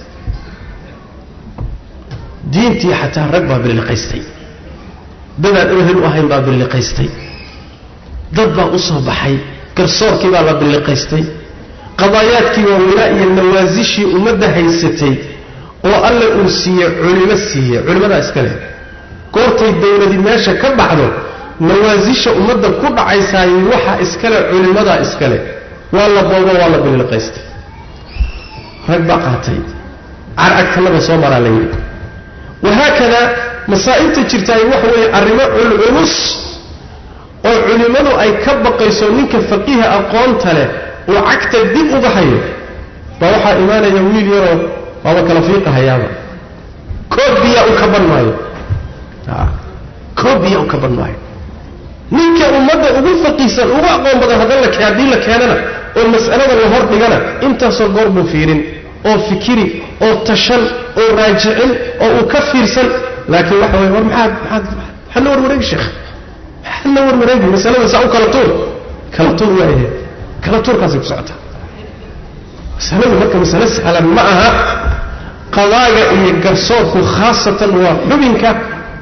diintii xataa rag baa bililiqaystay dadaan ehel u ahayn baa bililiqaystay dad baa u soo baxay garsoorkii baa la bililiqaystay qadaayaadkii waaweynaa iyo nawaasishii ummadda haysatay oo alle uu siiye culimo siiye culimmadaa iska leh goortay dawladi meesha ka baxdo nawaasisha ummadda ku dhacaysaay waxa iskale culimmadaa iska leh waa la boobo waa la bililiqaystay rag baa qaatay carcagtanaba soo maraa la yidhi wahaakadaa masaa'ibta jirtaay waxa weeye arrimo culculus oo culimmadu ay ka baqayso ninka faqiiha aqoonta leh uu cagta dib uga hayo baa waxaa imaanaya wiil yaroo waaba kala fiiqahayaaba koob biyaa u kaban maayo koob biyaa u kaban maayo ninka ummadda ugu faqiisan ugu aqoon badan haddan la haddii la keenana oo mas'alada la hor dhigana intaasoo goor buu fiirin oo fikiri oo tashan oo raajicin oo uu ka fiirsan laakiin waxa weye war maxaad maxaad maxaad la warwareegi sheekh maxaad la warwareegi masalada saa u kala tuur kala tuur waayahe kala tuurkaasay ku socotaa masaladu marka masale sahlan ma aha qadaaga iyo garsoorku khaasatan waa xubinka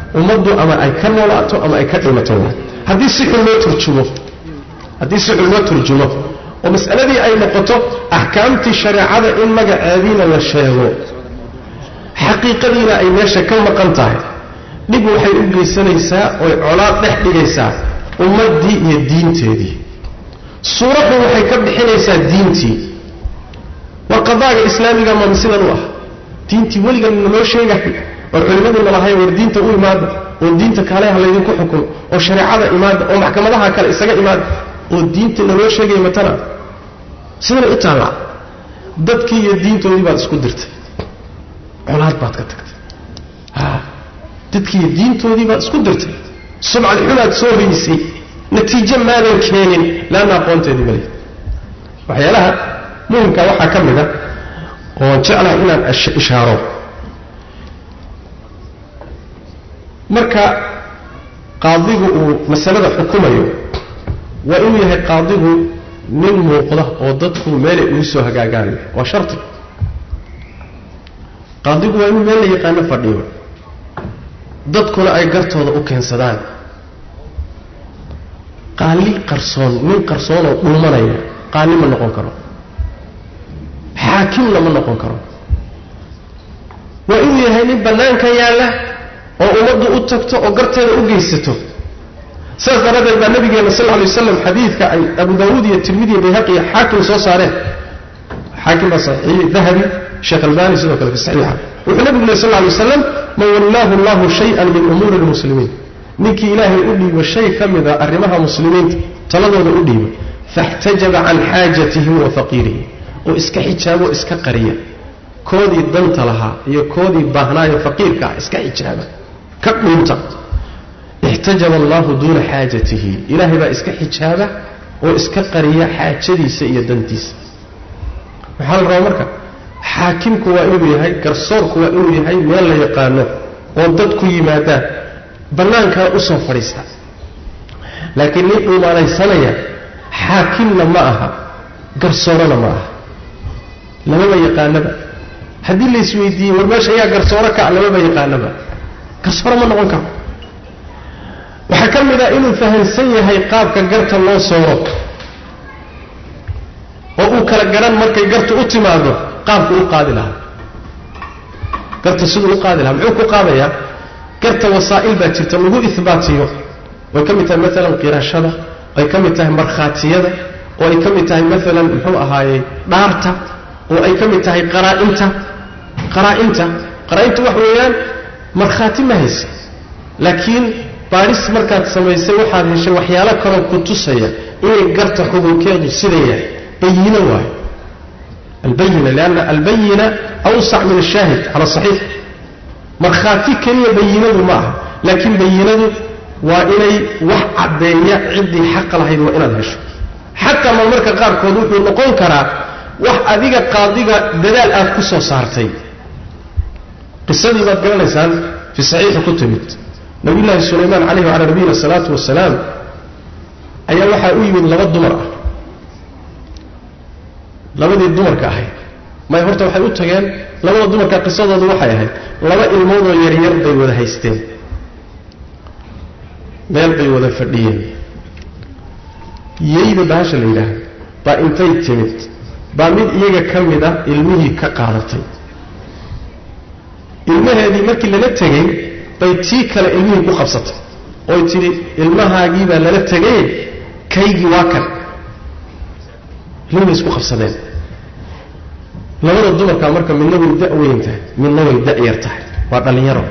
ummaddu ama ay ka noolaato ama ay ka dhimato haddii si xun loo turjumo haddii si xun loo turjumo oo mas'aladii ay noqoto axkaamtii shareecada in magaceediina la sheego xaqiiqadiina ay meesha ka maqan tahay dhib waxay u geysanaysaa oy colaad dhex dhigaysaa ummaddii iyo diinteedii suuraddu waxay ka bixinaysaa diintii waa qadaaga islaamiga mama sidan u ah diintii weligan naloo sheegahay oo culimmaduna lahay war diinta u imaada oo diinta kaaleha laydinku xukumo oo shareecada imaada oo maxkamadaha kale isaga imaada oo diinta naloo sheegaya matana sidana u taallaa dadkii iyo diintoodii baad isku dirtay colaad baad ka tagtay dadkii iyo diintoodii baad isku dirtay subcad xumaad soo hoysay natiijo maadan keenin laanna aqoonteedii male waxyaalaha muhimka waxaa ka mid a oon jeclahay inaan ishaaro marka qaadigu uu masalada xukumayo waa inuu yahay qaadigu nin muuqda oo dadku meelay ugu soo hagaagaanayo waa sharti qaadigu waa inuu meel la yaqaano fadhiyo dadkuna ay gartooda u keensadaan qaali qarsoon nin qarsoonoo dhuumanaya qaali ma noqon karo xaakimna ma noqon karo waa inuu yahay nin bannaanka yaalla oo ummaddu u tagto oo garteeda u geysato sidaas daraaddeed baa nabigeena sal alay waslam xadiidka ay abu daawuud iyo tirmidi iyo bayhaqi iyo xaakim soo saareen xaakim baa saxiixiyey dahabi sheekh albani sidoo kale fi saxiixa wuxuu nabigu leh sal alay waslam man wallaahu allahu shay-an min umuuri lmuslimiin ninkii ilaahay u dhiibo shay ka mida arrimaha muslimiinta taladooda u dhiibo faxtajaba can xaajatihim wa faqiirihim oo iska xijaabo iska qariya koodii danta lahaa iyo koodii baahnaayo faqiirka ah iska xijaaba ka dhuunta ixtajaba allahu duuna xaajatihi ilaahay baa iska xijaaba oo iska qariya xaajadiisa iyo dantiisa maxaa la rabaa marka xaakimku waa inuu yahay garsoorku waa inuu yahay meel la yaqaano oo dadku yimaadaan bannaankana u soo fadhiista laakiin nin dhuumaanaysanaya xaakimna ma aha garsoorona ma aha lamaba yaqaanaba haddii la isweydiiyey war meesha ayaa garsooro ka lamaba yaqaanaba garsooro ma noqon karo waxaa ka mid ah inuu fahamsan yahay qaabka garta loo sooro oo uu kala garan markay gartu u timaado qaabku u qaadi lahaa garta siduu u qaadi lahaa muxuu ku qaadayaa garta wasaa'il baa jirta lagu ihbaatiyo way ka mid tahay maalan qirashada ay ka mid tahay markhaatiyada oo ay ka mid tahay maalan muxuu ahaayey dhaarta oo ay ka mid tahay qaraa'inta qaraa'inta qaraa'intu wax weeyaan markhaati ma haysa laakiin baadhis markaad samaysay waxaad heshay waxyaalo kaloo ku tusaya inay garta xugunkeedu sida yahay bayino waayo albayina lianna albayina awsac min ashaahid cala saxiix markhaati keliya bayinadu ma aha laakiin bayinadu waa inay wax caddeeya ciddii xaqa lahayd waa inaad hesho xataa ma marka qaarkood wuxuu noqon karaa wax adiga qaadiga dadaal aad ku soo saartay qisadii baad garanaysaan fii saxiixi ku timid nabiyullaahi sulaymaan calayhi wacalaa nabiyina asalaatu wasalaam ayaa waxaa u yimid laba dumar ah labadii dumarka ahayd may horta waxay u tageen labada dumarka qisadoodu waxay ahayd laba ilmoodoo yaryar bay wada haysteen meel bay wada fadhiyeen yeyda bahasha la yidhaahdo baa intay timid baa mid iyaga ka mid ah ilmihii ka qaadatay ilmaheedii markii lala tegey bay tii kale ilmihii ku qabsatay oy tidhi ilmahaagii baa lala tegay kaygii waa kan ilmihii bay isku qabsadeen labada dumarkaa marka midna way da-weyn tahay midna way da-yar tahay waa dhallinyaro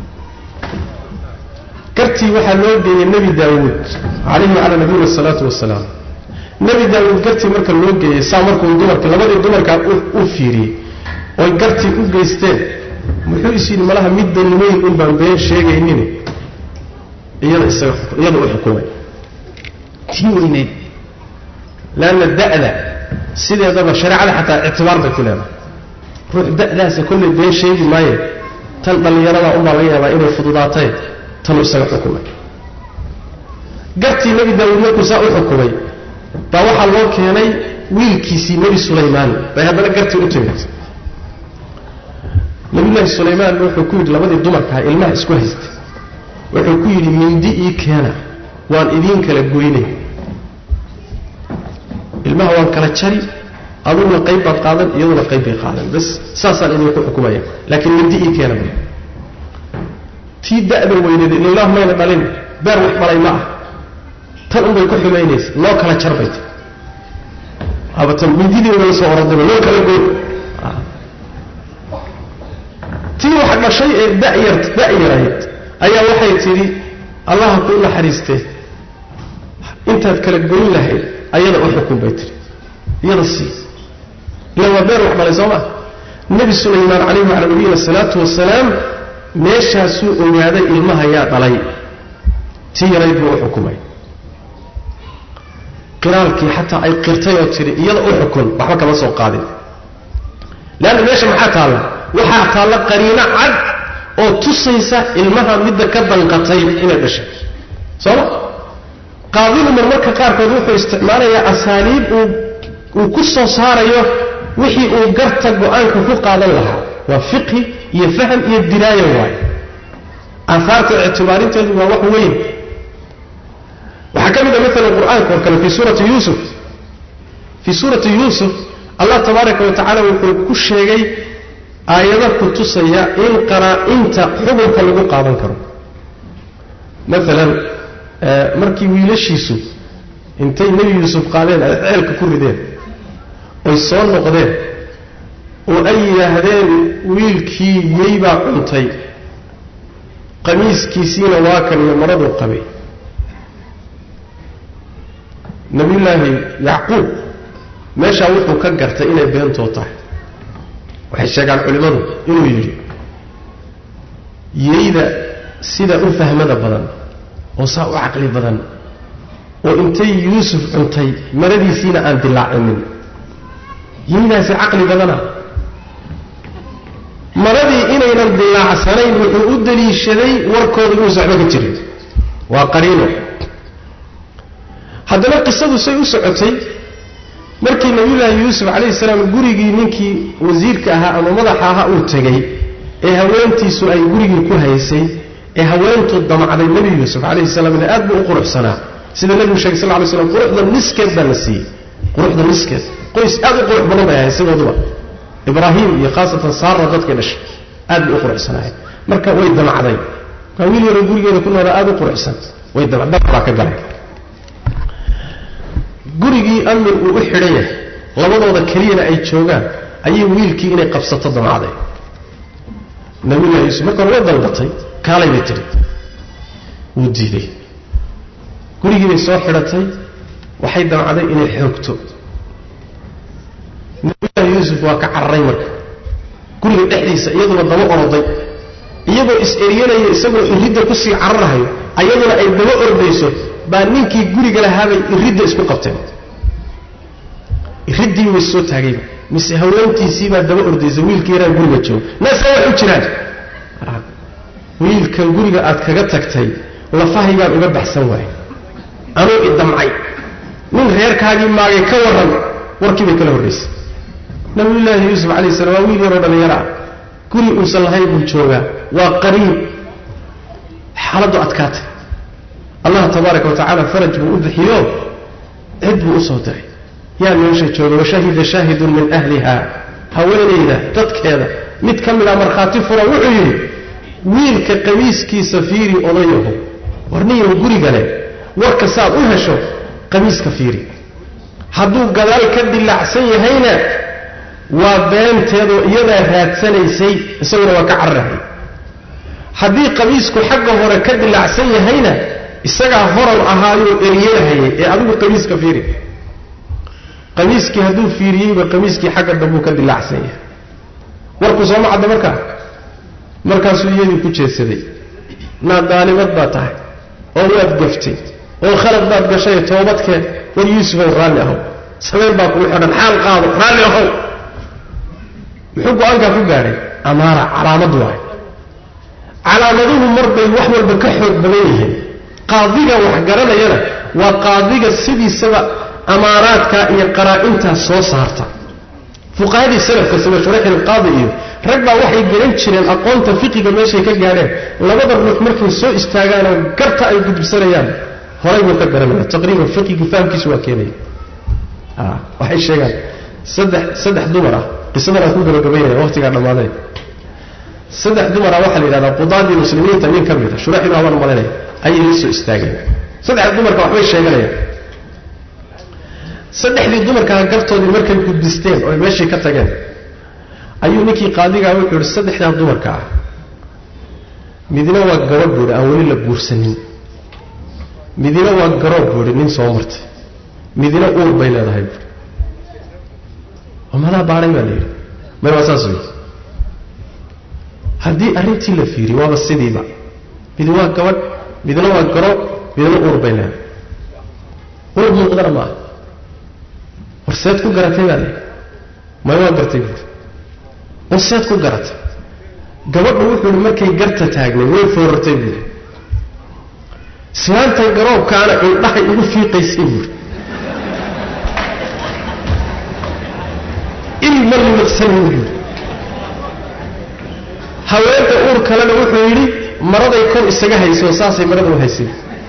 gartii waxaa loo geeyey nebi daawuud calayhi wacalaa nabiyina asalaatu wasalaam nebi daawuud gartii marka loo geeyey saa markuu dumarka labadii dumarkaa u fiiriyey oy gartii u geysteen muxuu is yidhi malaha middan weyn un baan been sheegaynin iyada isaga iyada u xukumay tii weyneyd leanna da'da sideedaba shareecada xataa ictibaar bay ku leedahay ruux da'daasa kollay been sheegi maaye tan dhallinyaradaa unbaa laga yaabaa inay fududaatay tanuu isaga xukumay gartii nebi daawuud markuu saa u xukumay baa waxaa loo keenay wiilkiisii nebi sulaymaan bay haddana gartii u timid nabiyullaahi sulaymaan wuxuu ku yidhi labadii dumarkaha ilmaha isku haystay wuxuu ku yidhi mindi ii keena waan idiin kala goynay ilmaha waan kala jari aduguna qayb baad qaadan iyaduna qayb bay qaadan bas saasaan idinku xukumaya laakiin mindi ii keena bu tii da'da weyneed ilalah mayna dhalin beer wax dhalay ma ah tan unbay ku xumaynaysa loo kala jarbay ta abatan mindidii uga soo orodaba loo kala goy tii wax dhashay ee dayar da'yarayd ayaa waxay tidhi allaha kuu naxariistee intaad kala goyn lahayd ayada u xukun bay tihi iyada sii ila waa beer wax dhalay soo maa nebi sulaymaan calayhi wacala nabiyina asalaatu wasalaam meeshaasuu ogaaday ilmaha yaa dhalay tii yarayd buu u xukumay qiraalkii xataa ay qirtay oo tidhi iyada u xukun waxba kama soo qaadin leanna meesha maxaa taalla waxaa taalla qariino cad oo tusaysa ilmaha midda ka danqatay inay dhashay sooma qaadigu marmarka qaarkood wuxuu isticmaalayaa asaaliib uu uu ku soo saarayo wixii uu garta go-aanka ku qaadan lahaa waa fiqhi iyo faham iyo diraayo waayo aahaarta ictibaarinteedu waa wax weyn waxaa ka mid a maalan qur-aanka oo kale fii suurati yuusuf fii suurati yuusuf allah tabaaraka wa tacaala wuxuu ku sheegay aayado ku tusaya in qaraa-inta xukunka lagu qaadan karo maalan markii wiilashiisu intay nebi yuusuf qaadeen ay ceelka ku rideen oy soo noqdeen oo ay yidhaahdeen wiilkii yey baa cuntay qamiiskiisiina waa kan iyo maraduu qabay nabiyullaahi yacquub meeshaa wuxuu ka gartay inay beentoo tahay waxay sheegaan culimmadu inuu yidhi yeyda sida u fahmada badan oo saa u caqli badan oo intay yuusuf cuntay maradiisiina aan dilaacinin yeydaasi caqli badana maradii inaynan dilaacsanayn wuxuu u daliishaday warkooda inuusa waxba ka jirin waa qariino haddana qisadu say u socotay markii nabiyullaahi yuusuf calayhi salaam gurigii ninkii wasiirka ahaa ama madaxa ahaa uu tegey ee haweentiisu ay gurigii ku haysay ee haweentu damacday nebi yuusuf calayhi salaamna aad buu u quruxsanaa sida nebigu sheegay sal ly slam quruxda niskeed baa la siiyey quruxda niskeed qoys aad u qurux badan bay ahay sidooduba ibraahim iyo khaasatan saara dadkay dhashay aad bay u quruxsanaayeen marka way damacday waa wiil yaroo gurigeeda ku noolaa aad u quruxsan way dabaa ka galay gurigii amir uu u xidhan yahay labadooda keliyana ay joogaan ayay wiilkii inay qabsato damacday nabiyullahi yuusuf marka hore way dalbatay kaalay bay tidhi wuu diiday gurigii bay soo xidhatay waxay damacday inay xoogto nabiyullahi yuusuf waa ka cararay marka guriga dhexdiisa iyaduna daba oroday iyagoo is-eryanaya isagoo iridda kusii cararahayo ayaduna ay daba ordayso baa ninkii guriga lahaabay iridda isku qabteen iriddii way soo taagayba mise haweentiisiibaa daba ordaysa wiilkii yaraa guriga jooga naasa wax u jiraan wiilkan guriga aad kaga tagtay lafahaygaan uga baxsan waay anuu idamcay nin reerkaagii maagay ka warran warkii bay kala horraysay nabiyullaahi yuusuf calayhi salam waa wiil yaroo dhallinyaro ah guri uusan lahayn buu joogaa waa qariib xaaladdu adkaatay allah tabaaraka wa tacaala faraj buu u bixiyo cid buu u soo diray yaa meesha jooga washahida shaahidun min ahliha haweenayda dadkeeda mid ka mida markhaati fura wuxuu yidhi wiilka qamiiskiisa fiiri odayaho warniyow guriga leh warka saad u hesho qamiiska fiiri hadduu gadaal ka dilaacsan yahayna waa beenteedoo iyadaa raadsanaysay isaguna waa ka cararahay haddii qamiisku xagga hore ka dilaacsan yahayna isagaa horan ahaayoo eryeelhayay ee adigu qamiiska fiiri qamiiskii hadduu fiiriyeyba qamiiskii xagga dambuu ka dilaacsan yahay warku sooma cadda markaa markaasuu iyadii ku jeedsaday naa daalimad baa tahay oo waad gaftay oo khalad baad gashay toobadkeen war yuusufow raalli ahow sabeen baa kugu xidhan xaal qaado raalli ahow muxuu go-aankaa ku gaadhay amaara calaamad waay calaamaduhu marbay wax walba ka xoog badan yihiin qaadiga wax garanayana waa qaadiga sidiisaba amaaraadka iyo qaraa-intaa soo saarta fuqahadii salafka sida shurax ilqaadi iyo rag baa waxay garan jireen aqoonta fiqiga meeshay ka gaadheen labada ruux markay soo istaagaanoo garta ay gudubsanayaan horay buu ka garanaya taqriiban fiqigii fahamkiisu waa keenaya waxay sheegaan saddex saddex dumar ah qisadan aan ku gabagabaynaya waqtigaa dhammaaday saddex dumar ah waxaa la yidhahdaa qudaadii muslimiinta nin ka mid a shurax inu abaan malinaya ayay la soo istaageen saddexda dumarka waxbay sheeganayaan saddexdii dumarkaa gartoodii markay gudbisteen oo meeshii ka tageen ayuu ninkii qaadigaa wuxuu yihi saddexdaa dumarka ah midna waa gabadh buuhi aan weli la guursanin midna waa garoob buuhi nin soo martay midna uur bay leedahay buui oo madaa baadhay baa la yidhi may waa saas wey haddii arrintii la fiiriy waaba sidiiba mid waa gabadh midna waa garoob midna uur bay leedahay uur muuqdana maaha warseed ku garatay baa layidhi may waa gartay buui warseed ku garatay gabadhu wuxuu ihi markay garta taagnay way foorartay buuri islaantan garoobkaana indhahay ugu fiiqaysay buuri ilma liiqsanin buuri haweenta uur kalena wuxuu yidhi maraday kor isaga hayso saasay marada u haysay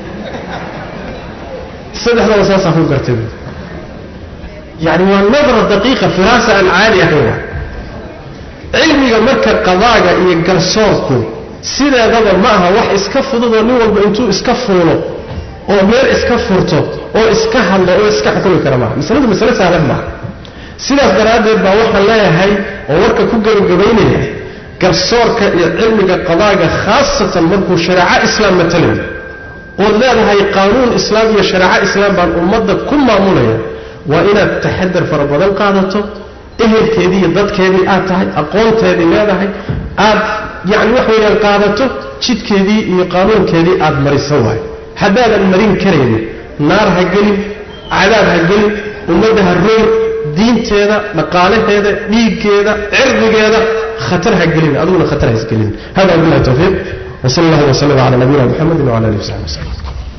saddexdaba saasaa ku gartay buuri yani waa nadra daqiiqa firaasa aan caadi ahayn wa cilmiga marka qadaaga iyo garsoorku sideedaba ma aha wax iska fududoo nin walba intuu iska fuulo oo meel iska furto oo iska hadlo oo iska xukumi kara maaha masaladu masale saalan maaha sidaas daraaddeed baa waxaan leeyahay oo warka ku gabagabaynaya garsoorka iyo cilmiga qadaaga khaasatan markuu shareeco islaam matalayo ood leedahay qaanuun islaam iyo shareeco islaam baan ummadda ku maamulaya waa inaad taxadar fara badan qaadato ehelkeedii iyo dadkeedii aad tahay aqoonteedii leedahay aad yacni wax weeyaan qaadato jidkeedii iyo qaanuunkeedii aad mariso waayo haddaadan marin karaynin naar ha gelin cadaab ha gelin ummadda ha roog diinteeda dhaqaalaheeda dhiiggeeda cirdigeeda khatar ha gelin adiguna khatar ha isgelin hada billahi tawfiiq وصلى الله وسلم على نبينا محمد وعلى اله وصحبه وسلم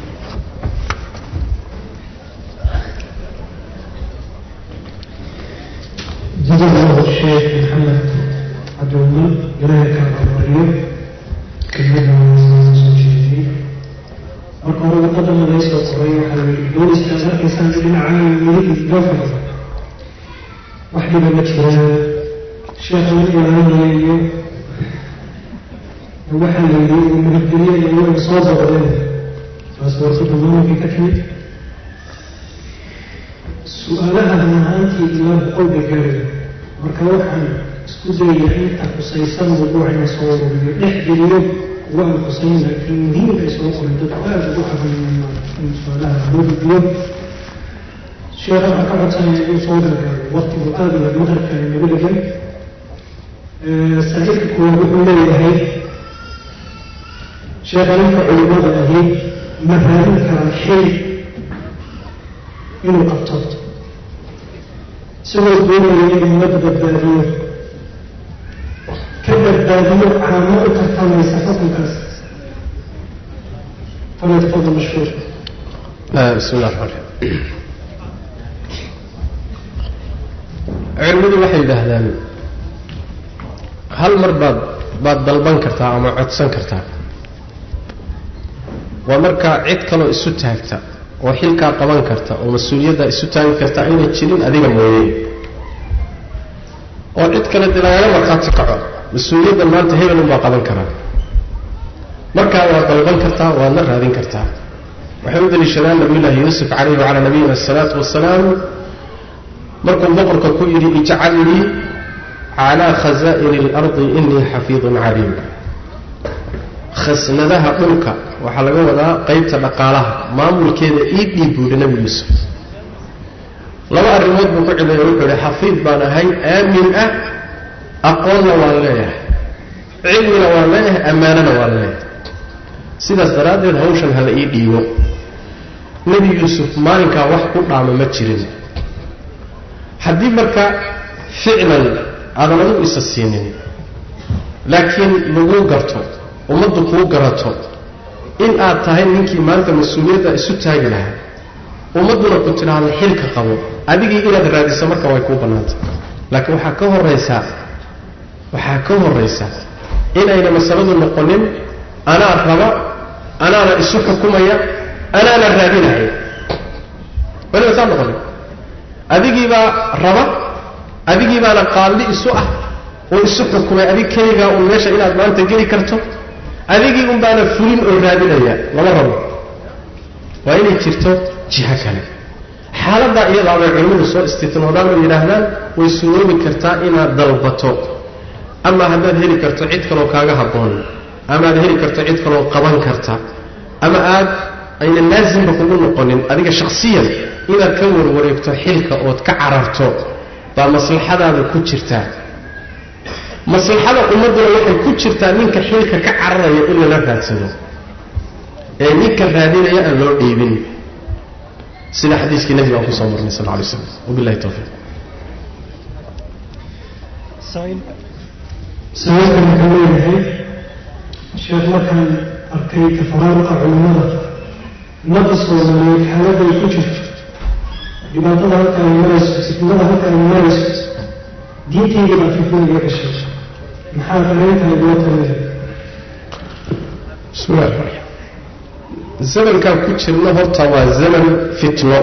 جزا الله الشيخ محمد عبد الله إلهي كان أمريم كلمة وصوشيتي marka hore wadada laysoo qoray waxaa yidhi booliskaas arkaysaan dhinaca midig loo fido wax dhiba ma jiraan sheekha la ilaalinaya iyo waxaa la yidhi nabadgelyo iyo way soo boqdeen taas warqada maamulkii ka timid su-aalaha run ahaantii ilaa boqol bay gaaraya marka waxaan isku dayayaa inta khusaysan mawduucina soo ururiyo dhex geliyo kuwa aan khusayn laakiin muhiimka ay soo qorin dadku aada ugu cabanayaan in su-aalaha loo gudbiyo sheekha waxaan ka codsanaya inuu soo gargaaro waqtigu aada iyo maqribka ay nagu dhegan saaxiibka kuwaad wuxuu leeyahay sheekha ninka culimada ahi ma raadin karaa xil inuu qabto isagoo doonaya inuu ummadda badbaadiyo ka badbaadiyo caamo u tartamaysa xukunkaas falyatafadal mashkuur bismi llah raxmaan raxiim culimmadu waxay yidhaahdaan hal mar baad baad dalban kartaa ama codsan kartaa waa markaa cid kaloo isu taagta oo xilkaa qaban karta oo mas-uuliyaddaa isu taagi karta ayna jirin adiga mooye oo cid kale dee lagaga markhaati kaco mas-uuliyaddan maanta hebel unbaa qaban karaa markaa waad dalban kartaa waadna raadin kartaa waxay u daliishadaan nabiyullaahi yuusuf calayhi wacalaa nabiyina asalaatu wasalaam markuu boqorka ku yidhi ijcalnii calaa khasaa'ini اlardi inii xafiidun caliim khasnadaha dhulka waxaa laga wadaa qaybta dhaqaalaha maamulkeeda ii dhiib buu yihi nebi yuusuf laba arrimood buu ku cileeya wuxuu ihi xafiid baan ahay aamin ah aqoonna waan leeyahay cilmina waan leeyahay ammaanana waan leeyahay sidaas daraaddeed hawshan hala ii dhiibo nebi yuusuf maalinkaa wax ku dhaama ma jirin haddii marka ficlan aadan adigu isa siinin laakiin laguu garto ummaddu kuu garato in aad tahay ninkii maanta mas-uuliyadda isu taagi lahaa ummadduna ku tidhaahda xilka qabo adigii inaad raadiso marka way kuu bannaantay laakiin waxaa ka horaysaa waxaa ka horaysa inayna masaladu noqonin anaa raba anaana isu xukumaya anaana raadinaya waliba saa noqonin adigiibaa raba adigii baana qaalli isu ah oo isu xukumay adig keligaa uun meesha inaad maanta geli karto adigii un baana fulin oo raadinaya lama rabo waa inay jirto jiho kale xaaladdaa iyadaa bay culimmadu soo istitnoodaan oo yidhaahdaan way suroobi kartaa inaad dalbato ama haddaad heli karto cid kaloo kaaga habboon ama aad heli karto cid kaloo qaban karta ama aad ayna laasimba kugu noqonin adiga shakhsiyan inaad ka warwareegto xilka ood ka cararto baa maslaxadaada ku jirtaa maslaxada ummadduna waxay ku jirtaa ninka xilka ka cararaya in lala raadsado ee ninka raadinaya aan loo dhiibin sida xadiiskii nebiga aan kusoo marnay sal lay slam wabilahi towfiiq sababkan wuxuu leeyahay sheekh markaan arkay tafaraaruqa culimmada ummadda soomaaliyeed xaaladda ay ku jirto dhibaatada halka ay marayso fitnada halka ay marayso diintayda baa fitna iga gashay maxaa dareentaa igula talaya bismillahi raxmaan raxiim zamankaan ku jirno horta waa zaman fitno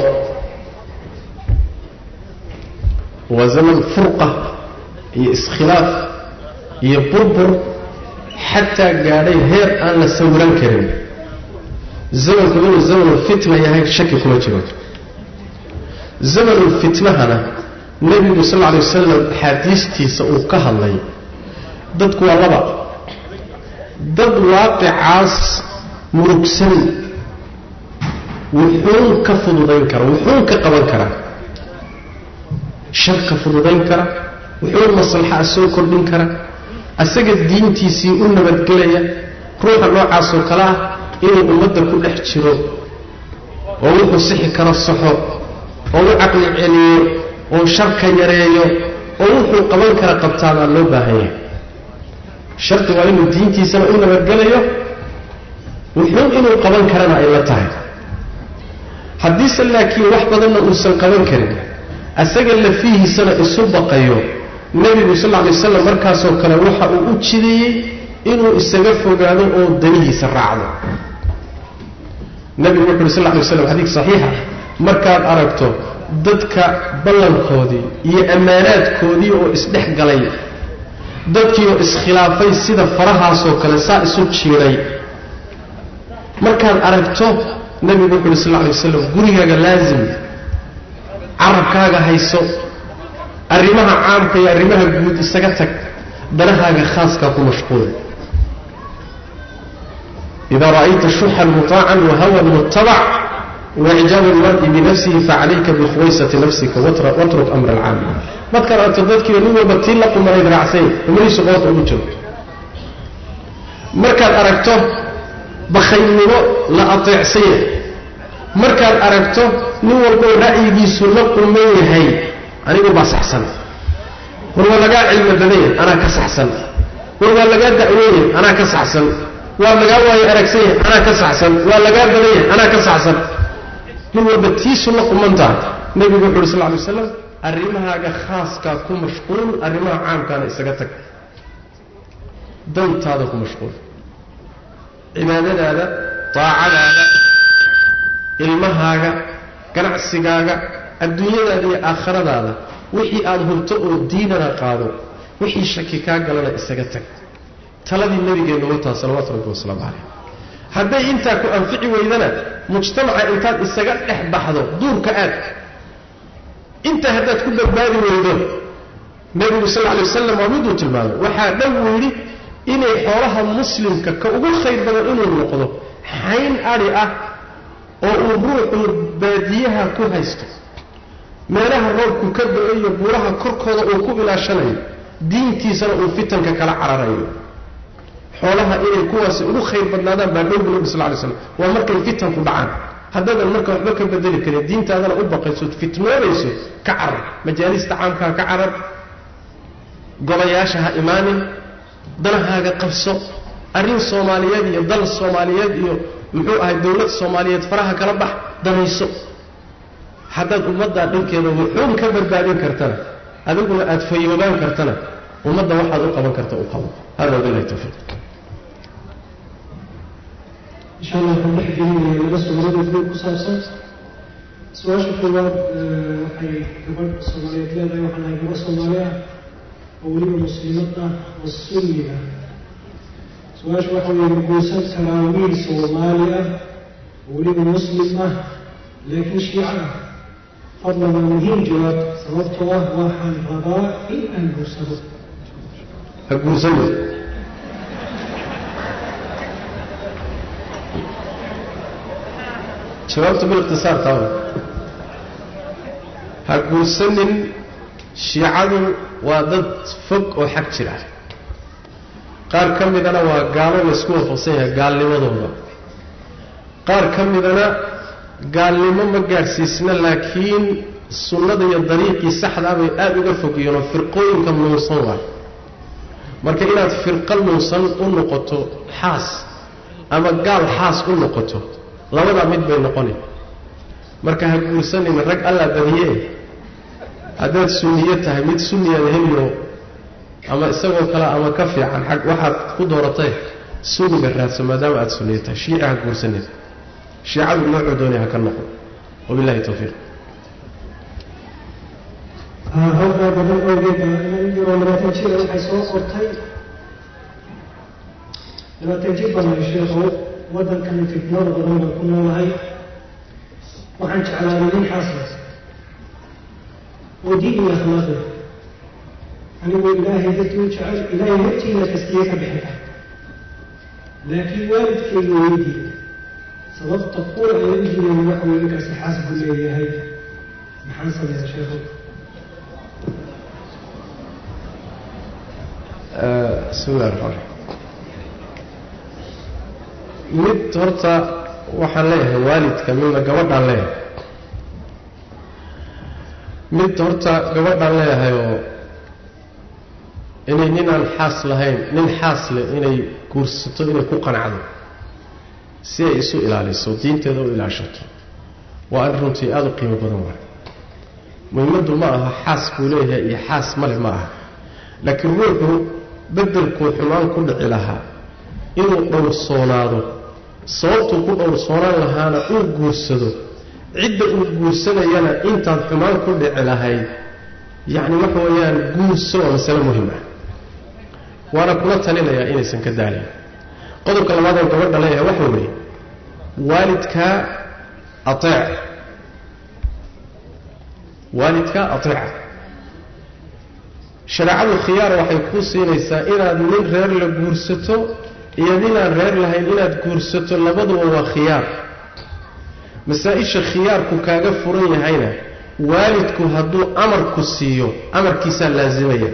waa zaman furqa iyo iskhilaaf iyo burbur xataa gaadhay heer aan la sawiran karin zamanku inuu zamanulfitna yahay shaki kuma jiro zamanulfitnahana nebigu sal lla alay wasalam axaadiistiisa uu ka hadlay dadku waa laba dad waaqicaas murugsan wuxuun ka fududayn kara wuxuun ka qaban kara shar ka fududayn kara wuxuun maslaxaa soo kordhin kara asaga diintiisii u nabadgelaya ruuxa noocaasoo kale ah inuu ummadda ku dhex jiro oo wuxuu sixi karo saxo oo u caqli celiyo oo sharka yareeyo oo wuxuu qaban kara qabtaa baa loo baahan yahay sharti waa inuu diintiisana u nabadgelayo wuxuu inuu qaban karana ay la tahay haddiise laakiin wax badanna uusan qaban karin asaga lafihiisana isu baqayo nebigu sal lla lay waslam markaasoo kale waxa uu u jideeyey inuu isaga fogaado oo danihiisa raacdo nebigu wuxu uhi sal lla lay waslam xadiis saxiixa markaad aragto dadka ballankoodii iyo ammaanaadkoodii oo isdhex galay dadkii oo iskhilaafay sida farahaasoo kale saa isu jiiday markaad aragto nebigu wuxu uhi sal lla lay waslam gurigaaga laasim carabkaaga hayso arrimaha caamka iyo arrimaha guud isaga tag danahaaga khaaskaa ku mashquul idaa ra'ayta shuxan mutaacan wahawan muttabac waicjaabu lmar'i binafsihi facalayka bikhuwaysati nafsika watruk amra alcaam markaad aragto dadkiiba nin walba tii la qumanayd raacsay umadiisu qoorta ugu jiro markaad aragto bakhaylnimo la ateecsanya markaad aragto nin walboo ra'yigiisu la quman yahay anigu baa saxsan war waa lagaa cilmi badanya anaa ka saxsan war waa lagaa da'weeya anaa ka saxsan waa lagaa waayo aragsanya anaa ka saxsan waa lagaa badanya anaa ka saxsan nin walba tiisu la qumantaha nebigu wuxu uhi sal ly waslam arrimahaaga khaaskaa ku mashquul arrimaha caamkaana isaga tag dantaada ku mashquul cibaadadaada daacadaada ilmahaaga ganacsigaaga adduunyadaada iyo aakhiradaada wixii aada hurto oo diinana qaado wixii shaki kaa galana isaga tag taladii nabigeennu wataa salawatu rabbi wasalaamu calayh hadday intaa ku anfici weydana mujtamaca intaad isaga dhex baxdo duurka aad intaa haddaad ku badbaadi weydo nebigu sal lla alay wasalam waa miduu tilmaamay waxaa dhow yidhi inay xoolaha muslimka ka ugu khayr badan inuu noqdo xayn adhi ah oo uu ruuxu baadiyaha ku haysto meelaha roobku ka do-o iyo buuraha korkooda uu ku ilaashanayo diintiisana uu fitanka kala cararayo xoolaha inay kuwaasi ugu khayr badnaadaan baa dhow bu nabi sal lay slam waa markay fitanku dhacaan haddaadan marka waxba ka bedeli karin diintaadana u baqayso fitnoobayso ka carar majaalista caamkaa ka carar gobayaasha ha imaanin danahaaga qabso arrin soomaaliyeed iyo dal soomaaliyeed iyo muxuu ahay dowlad soomaaliyeed faraha kala bax danayso haddaad ummaddaa dhankeeda wuxuun ka badbaadin kartana adiguna aad fayoobaan kartana ummadda waxaad u qaban karta u qabo hada wabilahi tawfiiq insha allah waxaan dhex gelinaya laba suuradood guud ku saabsan su-aasha koowaad waxay gabadh soomaaliyeed leedahay waxaan nahay gabadh soomaali ah oo weliba muslimad ah oo sunni ah su-aasha waxa weeye ma guursan karaa wiil soomaali ah oo weliba muslim ah laakiin shiica ah fadlan waa muhiim jawaab sababtoo ah waxaan rabaa in aan guursado ha guursani jawaabtu bilikhtisaar tawa ha guursanin shiicadu waa dad fog oo xag jira qaar ka midana waa gaalo laysku waafaqsan yahay gaalnimadooda qaar ka midana gaalnimo ma gaadhsiisna laakiin sunnada iyo dariiqii saxdaa bay aada uga fogiyeen oo firqooyinka nuunsan waay marka inaad firqo nuunsan u noqoto xaas ama gaal xaas u noqoto labadaa mid bay noqoni marka ha guursanin rag allaa badiyee haddaad sunniye tahay mid sunniyaada heliyo ama isagoo kale ama ka fiican xag waxaad ku dooratay sunniga raadso maadaama aada sunniye tahay shiica ha guursanin shiicadu noocuu doonaya ha ka noqon wabillahi tawfiiq hawgaa badan awgeed inan yaroo labaatan jira waxay soo qortay labaatan jir baan nahay sheekhow waddankan fitnada badan baan ku noolahay waxaan jeclaaday nin xaasas oo diin iyo akhlaaq leh anigoo ilaahay dadkii u jecel ilaahay hortiina kastiye ka bixin kara laakiin waalidkayga weydii sababta kuwa ay u jireen waxa weye ninkaasi xaas buu leeyahay maxaan sameeya sheekhow bismi illahi raxmaan raxiim mid horta waxaan leeyahay waalidka midna gabadhaan leeyahay mid horta gabadhaan leeyahay oo inay ninaan xaas lahayn nin xaas leh inay guursato inay ku qanacdo si ay isu ilaaliso diinteeda u ilaashato waa in runtii aada u qiimo badan waay muhimaddu ma aha xaas buu leeyahay iyo xaas male ma aha laakiin ruuxu beddelkuu xumaan ku dhici lahaa inuu dhowrsoonaado sababtuu ku dhowrsoonaan lahaana uu guursado cidda uu guursanayana intaad xumaan ku dhici lahayd yacni waxa weeyaan guurso waa masale muhim ah waana kula talinayaa inaysan ka daalin qodobka labaadoo gabadha leeyahay waxa weeye waalidkaa ateec waalidkaa ateeca shareecadu khiyaar waxay kuu siinaysaa inaad nin reer la guursato iyo ninaan reer lahayn inaad guursato labaduba waa khiyaar masaa-isha khiyaarku kaaga furan yahayna waalidku hadduu amarku siiyo amarkiisaa laasimaya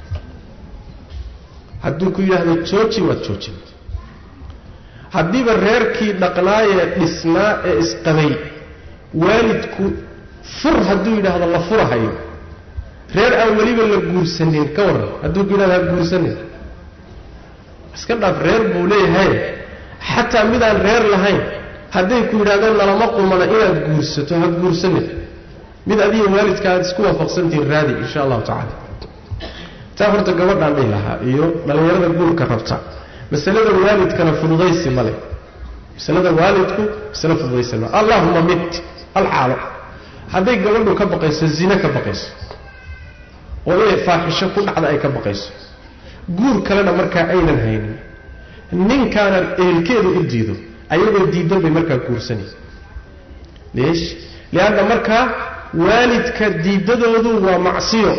hadduu ku yidhaahdo jooji waad joojin haddiiba reerkii dhaqnaayee dhisnaa ee isqabay waalidku fur hadduu yidhaahdo la furahayo reer aan weliba la guursanin ka waran hadduu ku yidhahdo ha guursanin iska dhaaf reer buu leeyahay xataa midaan reer lahayn hadday ku yidhahdeen nalama qumana inaad guursato ha guursanin mid adiga waalidka aad isku waafaqsantihin raadi insha allahu tacala taa horta gabadhaan dhihi lahaa iyo dhallinyarada guurka rabta masalada waalidkana fududaysi male masalada waalidku masale fududaysi male allahuma mid alxaalo hadday gabadhu ka baqayso zine ka baqayso oo inay faaxisho ku dhacda ay ka baqayso guur kalena markaa aynan haynin ninkaana ehelkeedu u diido ayagoo diidan bay markaa guursanaysa leesh lianna markaa waalidka diidadoodu waa macsiyo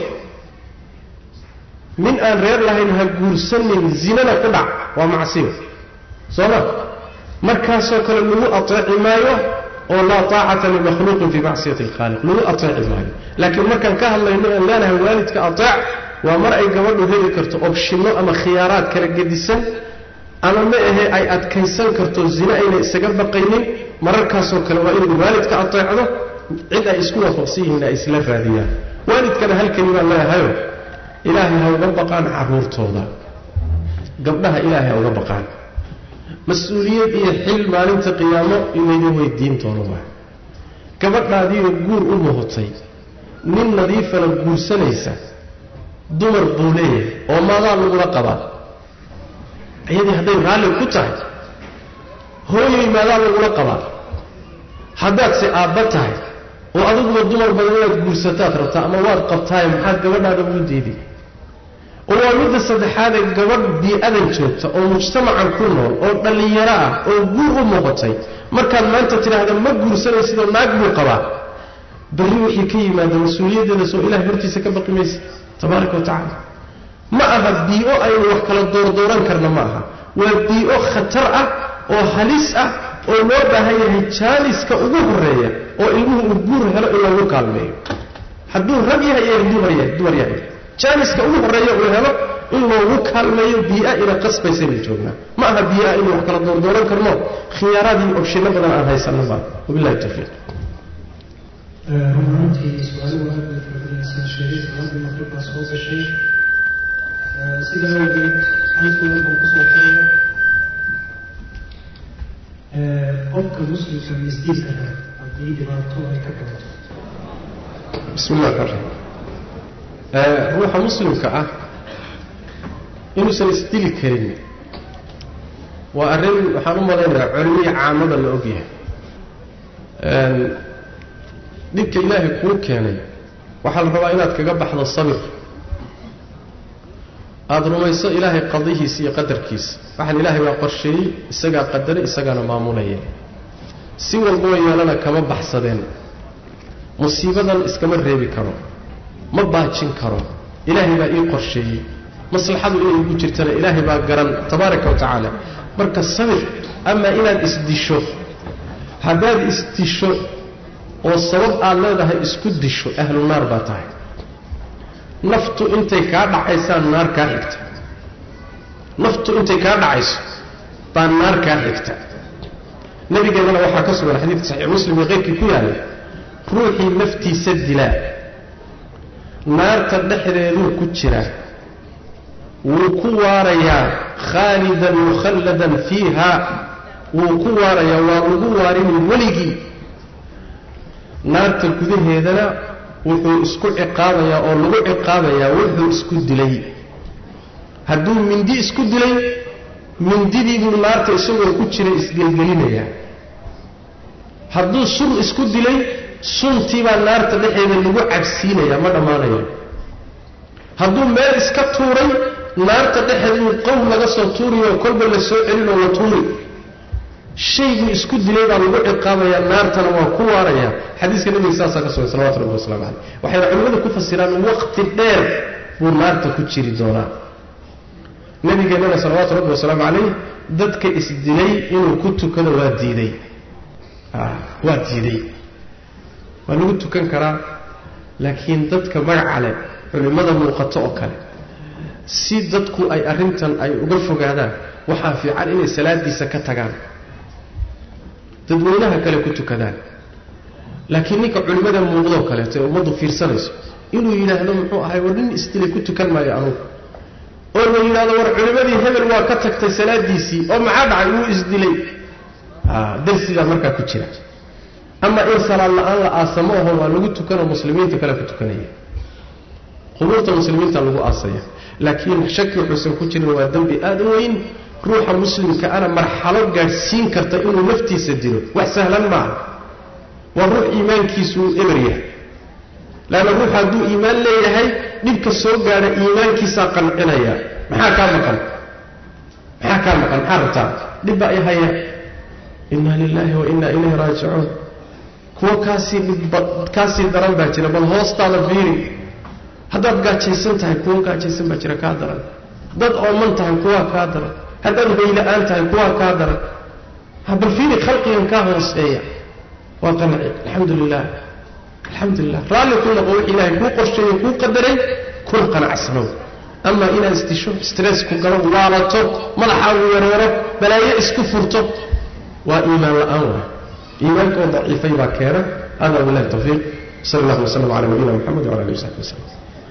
nin aan reer lahayn ha guursanin zinana ku dhac waa macsiyo soo ma markaasoo kale lagu ateeci maayo oo laa taacata limakhluuqin fii macsiyati alkhaaliq lagu ateeci maayo laakiin markaan ka hadlayno aan leenahay waalidka ateec waa mar ay gabadhu heli karto obshinno ama khiyaaraad kala gedisan ama ma ahe ay adkaysan karto zine ayna isaga baqaynin mararkaasoo kale waa inay waalidka ateecdo cid ay isku waafaqsan yihiin ay isla raadiyaan waalidkana halkani baan leeyahayo ilaahay ha uga baqaan carruurtooda gabdhaha ilaahay ha uga baqaan mas-uuliyad iyo xil maalinta qiyaamo inaydin weydiintooda waa gabadhaadiiyo guur u muhotay nin nadiifana guursanaysa dumar buu leeyahay oo maadaa lagula qabaa iyadii hadday raalli ku tahay hooyay maadaa lagula qabaa haddaadse aabba tahay oo adiguba dumar badan inaad guursataad rabtaa ama waad qabtaaye maxaad gabadhaada ugu diiday oo waa midda saddexaadee gabadh bii-adan joogta oo mujtamacan ku nool oo dhallinyaro ah oo guur u muuqatay markaad maanta tidhaahda ma guursanaysidoo naag buu qabaa berri wixii ka yimaada mas-uuliyaddeeda soo ilahay hortiisa ka baqi maysa tabaaraka wa tacaala ma aha bii-o aynu wax kala doordooran karna ma aha waa bii-o khatar ah oo halis ah oo loo baahan yahay jaaliska ugu horeeya oo ilmuhu uu guur helo in loogu kaalmeeyo hadduu rag yahay iyo hadduu dumar yahay jaaliska ugu horeeya uu helo in loogu kaalmeeyo bii-a ina qasbaysaynu joognaa ma aha bii-a inuu wax kala doordooran karno khiyaaraadii obshino badan aan haysanno baa wabillahi tawfiiq rumaantii su-aaluhu aad bay fardinaysaa sheegay salaadii maqrib baa soo gashay sidaa awgeed halkooda baan kusoo xiraya qofka muslimka misdiinka leh haddii dhibaato ay ka gabato bismi illah raxmaan ruuxa muslimka ah inuusan isdili karin waa arrin waxaan u malaynayaa culimihii caamada la ogyahay dhibka ilaahay kuu keenay waxaa la rabaa inaad kaga baxdo sabir aada rumayso ilaahay qadihiisa iyo qadarkiisa waxaan ilaahay waa qorsheeyey isagaa qadaray isagaana maamulaya si walboo yeelana kama baxsadeen musiibadan iskama reebi karo ma baajin karo ilaahay baa ii qorsheeyey maslaxadu inay igu jirtana ilaahay baa garan tabaaraka wa tacaala marka sabir amaa inaad isdisho haddaad isdisho oo sabab aad leedahay isku disho ahlu naar baa tahay naftu intay kaa dhacaysaan naar kaa xigta naftu intay kaa dhacayso baa naar kaa xigta nabigeennana waxaa ka sugan xadiidka saxiix muslim iyo keyrkii ku yaallay ruuxii naftiisa dilaa naarta dhexdeeduu ku jiraa wuu ku waarayaa khaalidan mukhalladan fiiha wuu ku waarayaa waa lagu waarini weligii naarta gudaheedana wuxuu isku ciqaabayaa oo lagu ciqaabayaa wuxuu isku dilay hadduu mindi isku dilay mindidiibuu naarta isagoo ku jira isgelgelinayaa hadduu sun isku dilay suntiibaa naarta dhexeeda lagu cabsiinayaa ma dhammaanayo hadduu meel iska tuuray naarta dhexeeduu qowl laga soo tuuriyo kolba la soo celinoo la tuuri shayguu isku dilay baa lagu ciqaabayaa naartana waa ku waarayaa xadiiska nabiga saasaa ka sugan salawatu rabbi waslamu caleyh waxayna culimmadu ku fasiraan waqti dheer buu naarta ku jiri doonaa nabigeennana salawaatu rabbi wasalaamu calayh dadka isdilay inuu ku tukado waa diiday waa diiday waa lagu tukan karaa laakiin dadka magaca leh culimmada muuqato oo kale si dadku ay arrintan ay uga fogaadaan waxaa fiican inay salaadiisa ka tagaan dadweynaha kale ku tukadaan laakiin ninka culimmada muuqdoo kaleeto ee ummaddu fiirsanayso inuu yidhaahdo muxuu ahay war nin isdilay ku tukan maayo anugu oo la yidhahdo war culimmadii hebel waa ka tagtay salaadiisii oo maxaa dhacay wuu isdilay darsigaa markaa ku jira ama in salaad la-aan la aasamo aho waa lagu tukanoo muslimiinta kale ku tukanaya qubuurta muslimiinta lagu aasaya laakiin shaki wuxuusan ku jirin waa dembi aada u weyn ruuxa muslimka ana marxalo gaadhsiin karta inuu naftiisa dilo wax sahlan maaha waa ruux iimaankiisuu eber yahay leanna ruux hadduu iimaan leeyahay dhibka soo gaadha iimaankiisaa qancinaya maxaa kaa maqan maxaa kaa maqan maxaa rabtaa dhibba ay haya inna lilaahi wa inna ilayhi raajicuun kuwa kaasii dhibba kaasii daran baa jira bal hoostaada fiiri haddaad gaajaysan tahay kuwa gaajaysan baa jira kaa daran dad ooman tahay kuwaa kaa daran haddaad hoyla-aan tahay kuwaa kaa daran bal fiiri khalqigan kaa hooseeya waa qanci alxamdu lilah alxamdu lilah raalli ku noqo wix ilaahay kuu qorsheeyo kuu qadaray kuna qanacsanow amaa inaad isdisho stressku galo waalato madaxaagu yareero balaayo isku furto waa iimaan la-aan waay iimaanka oo daciifay baa keena hada wabilahi tawfiiq sal allahu waslam cala nabiyina moxamed wala alihi wasaxbi wasalam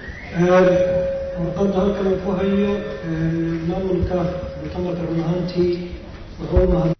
warqadda halkan uu ku hayo maamulka mutamarka run ahaantii wuxuu mahad